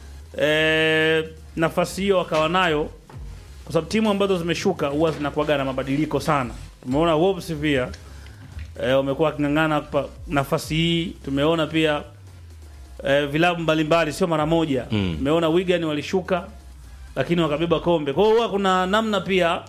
eh, nafasi hiyo wakawa nayo kwa sababu timu ambazo zimeshuka huwa zinakuwaga na mabadiliko sana. Tumeona Wolves pia eh, wamekuwa waking'ang'ana kupa nafasi hii. Tumeona pia eh, vilabu mbalimbali, sio mara moja. Tumeona Wigan walishuka lakini wakabeba kombe. Kwa hiyo huwa kuna namna pia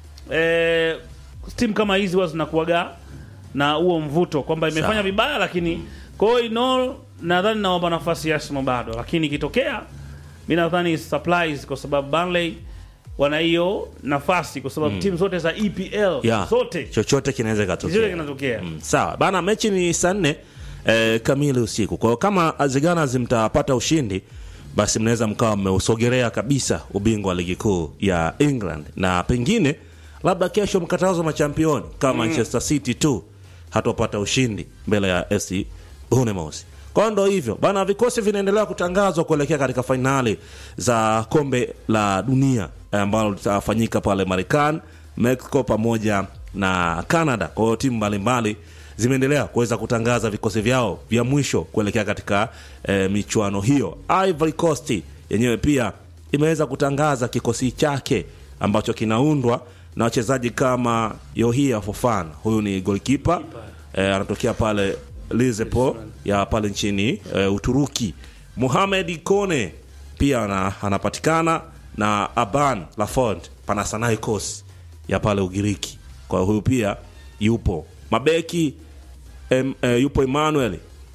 eh, timu kama hizi huwa zinakuwaga na huo mvuto kwamba imefanya Sawa. vibaya, lakini kwa hiyo in all, nadhani nawapa nafasi ya Arsenal bado, lakini ikitokea mi nadhani surprise kwa sababu Burnley wana hiyo nafasi kwa sababu timu zote za EPL yeah. zote chochote kinaweza zote ikatokea kinatokea Mm, sawa bana mechi ni saa nne eh, kamili usiku kwa hiyo kama Azigana mtapata ushindi basi mnaweza mkawa mmeusogelea kabisa ubingwa wa ligi kuu ya england na pengine labda kesho mkatazwa machampioni kama manchester city tu hatopata ushindi mbele ya fc bournemouth kwa hiyo ndo hivyo bana vikosi vinaendelea kutangazwa kuelekea katika fainali za kombe la dunia eh, ambalo litafanyika pale marekani mexico pamoja na canada kwa hiyo timu mbalimbali zimeendelea kuweza kutangaza vikosi vyao vya mwisho kuelekea katika eh, michuano hiyo ivory coast yenyewe pia imeweza kutangaza kikosi chake ambacho kinaundwa na wachezaji kama yohia fofana huyu ni golkipa eh, anatokea pale lizepo ya pale nchini eh, uturuki muhamed kone pia ana, anapatikana na aban lafond panasanaikos ya pale ugiriki kwa huyu pia yupo mabeki em, eh, yupo emmanuel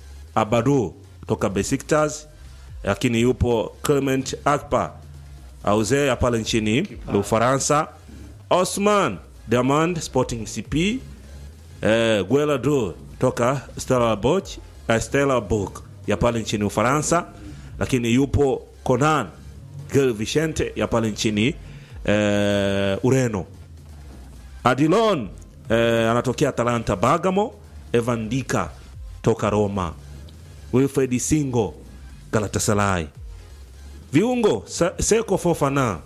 abadu toka besiktas lakini yupo clement akpa auze ya pale nchini ufaransa osman diamand sporting cp eh, guelado toka stella boch eh, stella book ya pale nchini ufaransa lakini yupo conan gil vicente ya pale nchini eh, ureno adilon eh, anatokea atalanta bagamo evan dika toka roma wilfred singo galatasaray viungo Sa- seko fofana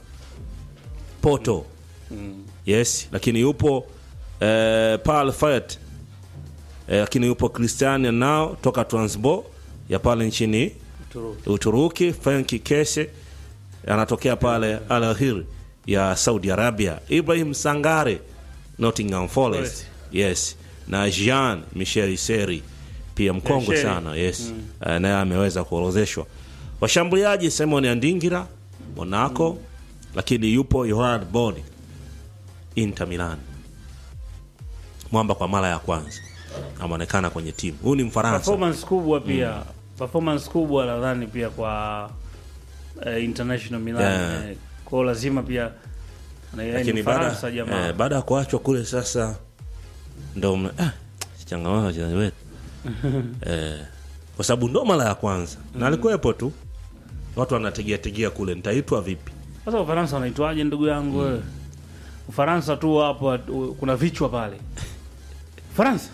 poto yes lakini yupo eh, pal fayet eh, lakini yupo cristian nao toka transbo ya pale nchini Uturuki. uturuki frenki kese anatokea pale al ahir ya saudi arabia ibrahim sangare nottingham forest Forest. yes na jean michel seri pia mkongwe Sheri. sana yes mm. naye ameweza kuorozeshwa washambuliaji simon andingira monaco lakini yupo yohan boni inter milan mwamba kwa mara ya kwanza ameonekana kwenye timu huyu ni mfaransa performance kubwa pia performance kubwa nadhani pia kwa eh, international Milan Yeah. eh, kwao lazima pia na yeye ni lakini baada Faransa jamaa eh, baada ya kuachwa kule sasa ndo mna- ah, changamoto wachezaji wetu eh, kwa sababu ndo mara ya kwanza na alikuwepo tu watu wanategea tegea kule nitaitwa vipi Sasa Ufaransa wanaitwaje ndugu yangu wewe? Ufaransa tu hapo uh, kuna vichwa pale. Ufaransa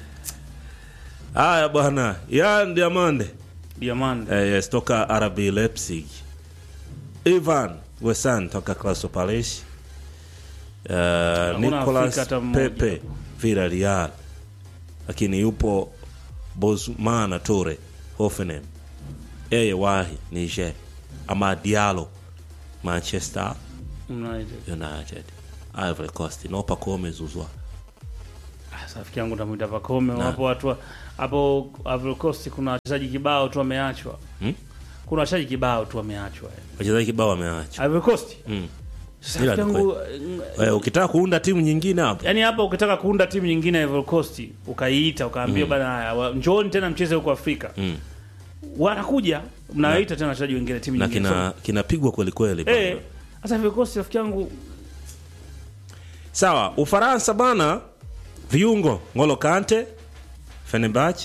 haya bwana yan diamande Diamond. eh, yes, toka rb leipzig ivan wesan toka Crystal Palace uh, Hakuna nicolas Afrika hata mmoja. pepe Villarreal, lakini yupo Bosmana Toure Hoffenheim, yeye wahi Niger, ama Diallo Manchester United. United, Ivory Coast nopa kome zuzwa Ah, sasa rafiki yangu tamwita Pacome Na. hapo watu wa- hapo Ivory Coast kuna wachezaji kibao tu wameachwa. Hmm? Kuna wachezaji kibao tu wameachwa. eh. wachezaji kibao wameacha. Ivory Coast. Mm. Sasa Ila rafiki ni yangu Wewe ukitaka kuunda timu nyingine hapo Yaani hapa ukitaka kuunda timu nyingine ya Ivory Coast ukaiita ukaambia bana haya, wa- njooni tena mcheze huko Afrika. Mm. Wanakuja mnawaita tena wachezaji wengine timu na nyingine. kina kinapigwa kweli kweli So, eh sasa Ivory Coast rafiki yangu Sawa, Ufaransa bana, viungo Ngolo Kante, Fenerbahce,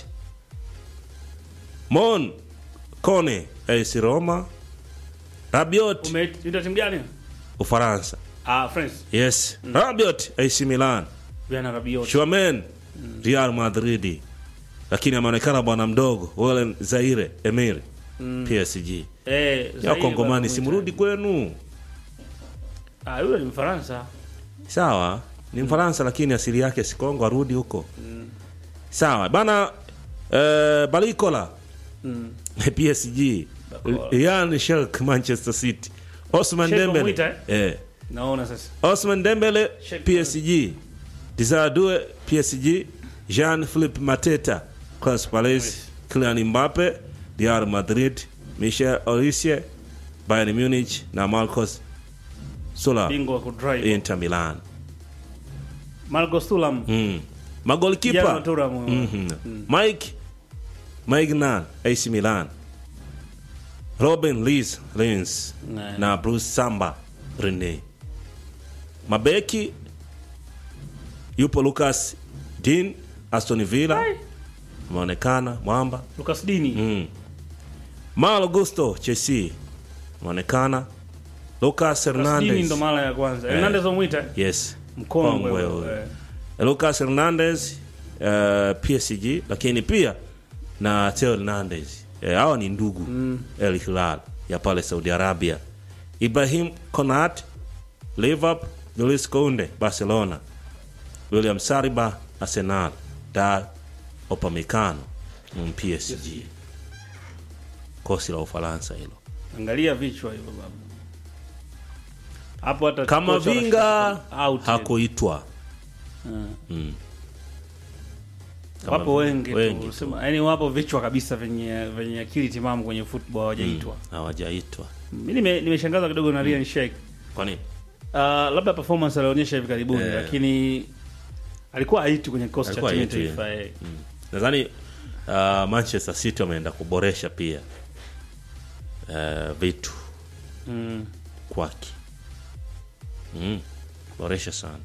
Mon Kone, AS Roma, Rabiot, umeita timu gani? Ufaransa. Ah, France. Yes, Rabiot, AC Milan, Viana Rabiot. Chouameni, Real Madrid. Lakini ameonekana bwana mdogo, Walen Zaire, Emery, PSG. Eh, Ya Zaire Kongomani bado simrudi kwenu. Ah, yule ni Mfaransa. Sawa, ni Mfaransa lakini asili yake si Kongo, arudi huko. Sawa bana, eh, Balikola PSG, Ian Shelk Manchester City, Osman Sheikh Dembele wamwita, eh, Naona sasa. Osman Dembele Sheikh PSG, Dizadue PSG, Jean Philippe Mateta Crystal Palace, Kylian Mbappe Real Madrid, Michel Olise Bayern Munich na Marcos Sola Bingwa wa kudrive. Inter Milan. Marco Thuram. Mm. Jana Magolikipa Thuram. Mhm. Mike Maignan AC Milan, Robin Lees Lens Ne. na Bruce Samba Rene. Mabeki yupo Lucas Dean Aston Villa Ai. ameonekana mwamba. Lucas Dini. Mm. Malo Gusto Chelsea ameonekana. Lucas Lucas Dini Hernandez ndo mara ya kwanza. Hernandez wamwita. eh? yes Mkongwe Kongwe huyo, huyo. eh. Lucas Hernandez uh, PSG, lakini pia na Theo Hernandez Eh, hawa ni ndugu mm. El Hilal ya pale Saudi Arabia. Ibrahim Konat Liverpool, Luis Kounde Barcelona, William Saliba Arsenal, da Upamecano mm, PSG. Kosi la Ufaransa hilo. Angalia vichwa hivyo baba. Hapo hata Kama kocha Vinga anashuka out. hakuitwa Kama Wapo Vinga. wengi, Wengi tu. tu. Sema, yani wapo vichwa kabisa venye venye akili timamu kwenye football hawajaitwa. hawajaitwa. Mimi nime- nimeshangazwa kidogo na Ryan Sheikh. Kwa nini? Uh, labda performance alionyesha hivi karibuni Eh. lakini alikuwa haiti kwenye kikosi cha Alikuwa timu ya haitwi, taifa. eh. nadhani uh, manchester city wameenda kuboresha pia uh, vitu Mm. kwake mm, boresha sana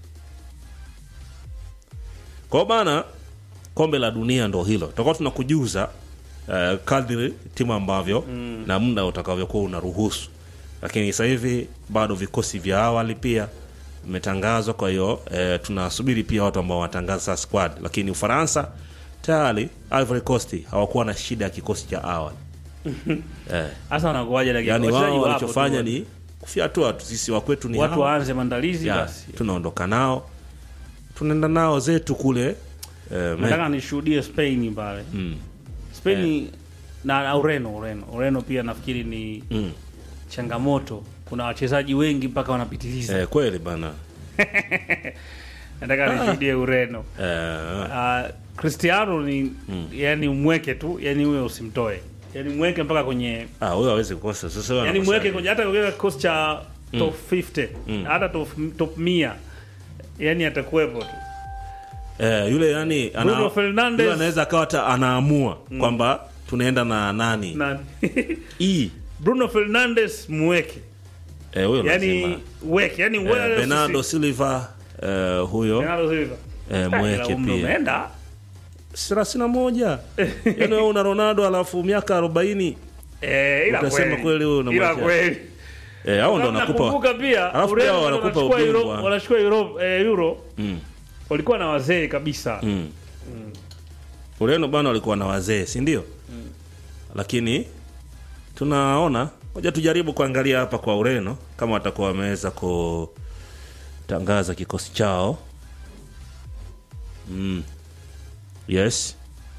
kwao bana kombe la dunia ndo hilo tutakuwa tunakujuza uh, kadri timu ambavyo mm. na muda utakavyokuwa unaruhusu lakini sasa hivi bado vikosi vya awali pia vimetangazwa kwa hiyo eh, tunasubiri pia watu ambao wanatangaza sasa squad lakini ufaransa tayari ivory coast hawakuwa na shida ya kikosi cha awali eh, Hasa wanakuwaje lakini yani wachezaji wao wapo walichofanya tu. ni kufyatua tu sisi wakwetu ni watu hawa. waanze maandalizi Ya, basi. tunaondoka nao tunaenda nao zetu kule eh, me- Nataka nishuhudie Spain pale. mm, Spain na, na Ureno, Ureno. Ureno pia nafikiri ni mm. changamoto. Kuna wachezaji wengi mpaka wanapitiliza. Eh, kweli bana Nataka nishuhudie Ureno. eh, Uh, Cristiano ni yani mweke tu, yani huyo usimtoe. Yani mweke mpaka kwenye ah, huyo hawezi kukosa sasa huyo yani anakosa mweke nini? kwenye hata kwenye kikosi cha top 50 hata top top 100 yani atakuwepo tu. eh, yule yani ana- Bruno Fernandes. yule anaweza akawa hata anaamua kwamba tunaenda na nani Na E. Bruno Fernandes mweke. eh, huyo Yani lazima weke, yani eh, wewe Bernardo Silva eh, huyo Bernardo Silva. eh, mweke Umri pia umeenda. thelathini na moja yani wewe una Ronaldo alafu miaka arobaini Eh, ila Utasema kweli. kweli huyo Ila unamwacha. kweli. eh, au ndo Kama wanakupa nakumbuka pia Alafu Ureno pia ndo wanakupa wanachukua Euro- ubingwa. wanachukua Euro eh, Euro mm. walikuwa na wazee kabisa. Mm. Ureno bana walikuwa na wazee si ndio? Lakini tunaona moja, tujaribu kuangalia hapa kwa Ureno kama watakuwa wameweza kutangaza kikosi chao mm. yes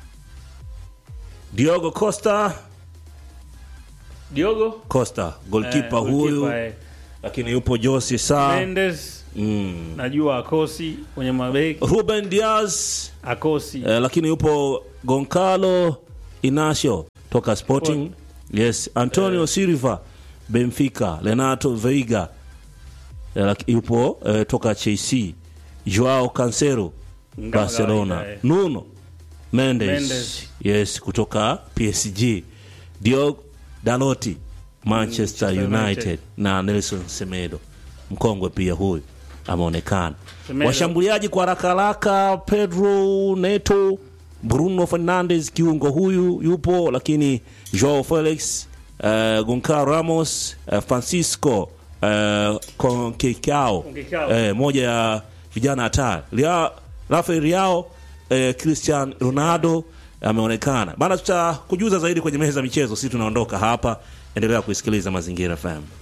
Diogo Costa Diogo Costa golkipa eh, huyu goalkeeper, eh. lakini yupo Jose Sa Mendes mm. najua akosi kwenye mabeki Ruben Diaz akosi eh, lakini yupo Goncalo Inacio toka Sporting yes Antonio Silva Benfica Renato Veiga eh, laki- yupo eh, toka Chelsea Joao Cancelo Kama Barcelona kawaida, eh. Nuno Mendes, Mendes. yes kutoka PSG Diogo Dalot Manchester Manchester United. United. na Nelson Semedo mkongwe pia huyu ameonekana Semedo. washambuliaji kwa haraka haraka Pedro Neto Bruno Fernandes kiungo huyu yupo lakini Joao Felix uh, Goncalo Ramos uh, Francisco uh, Conceição Conceição. eh, moja ya vijana hatari Lia- Rafael Leao eh, Cristian Ronaldo ameonekana bana tutakujuza zaidi kwenye meza ya michezo sisi tunaondoka hapa endelea kuisikiliza mazingira FM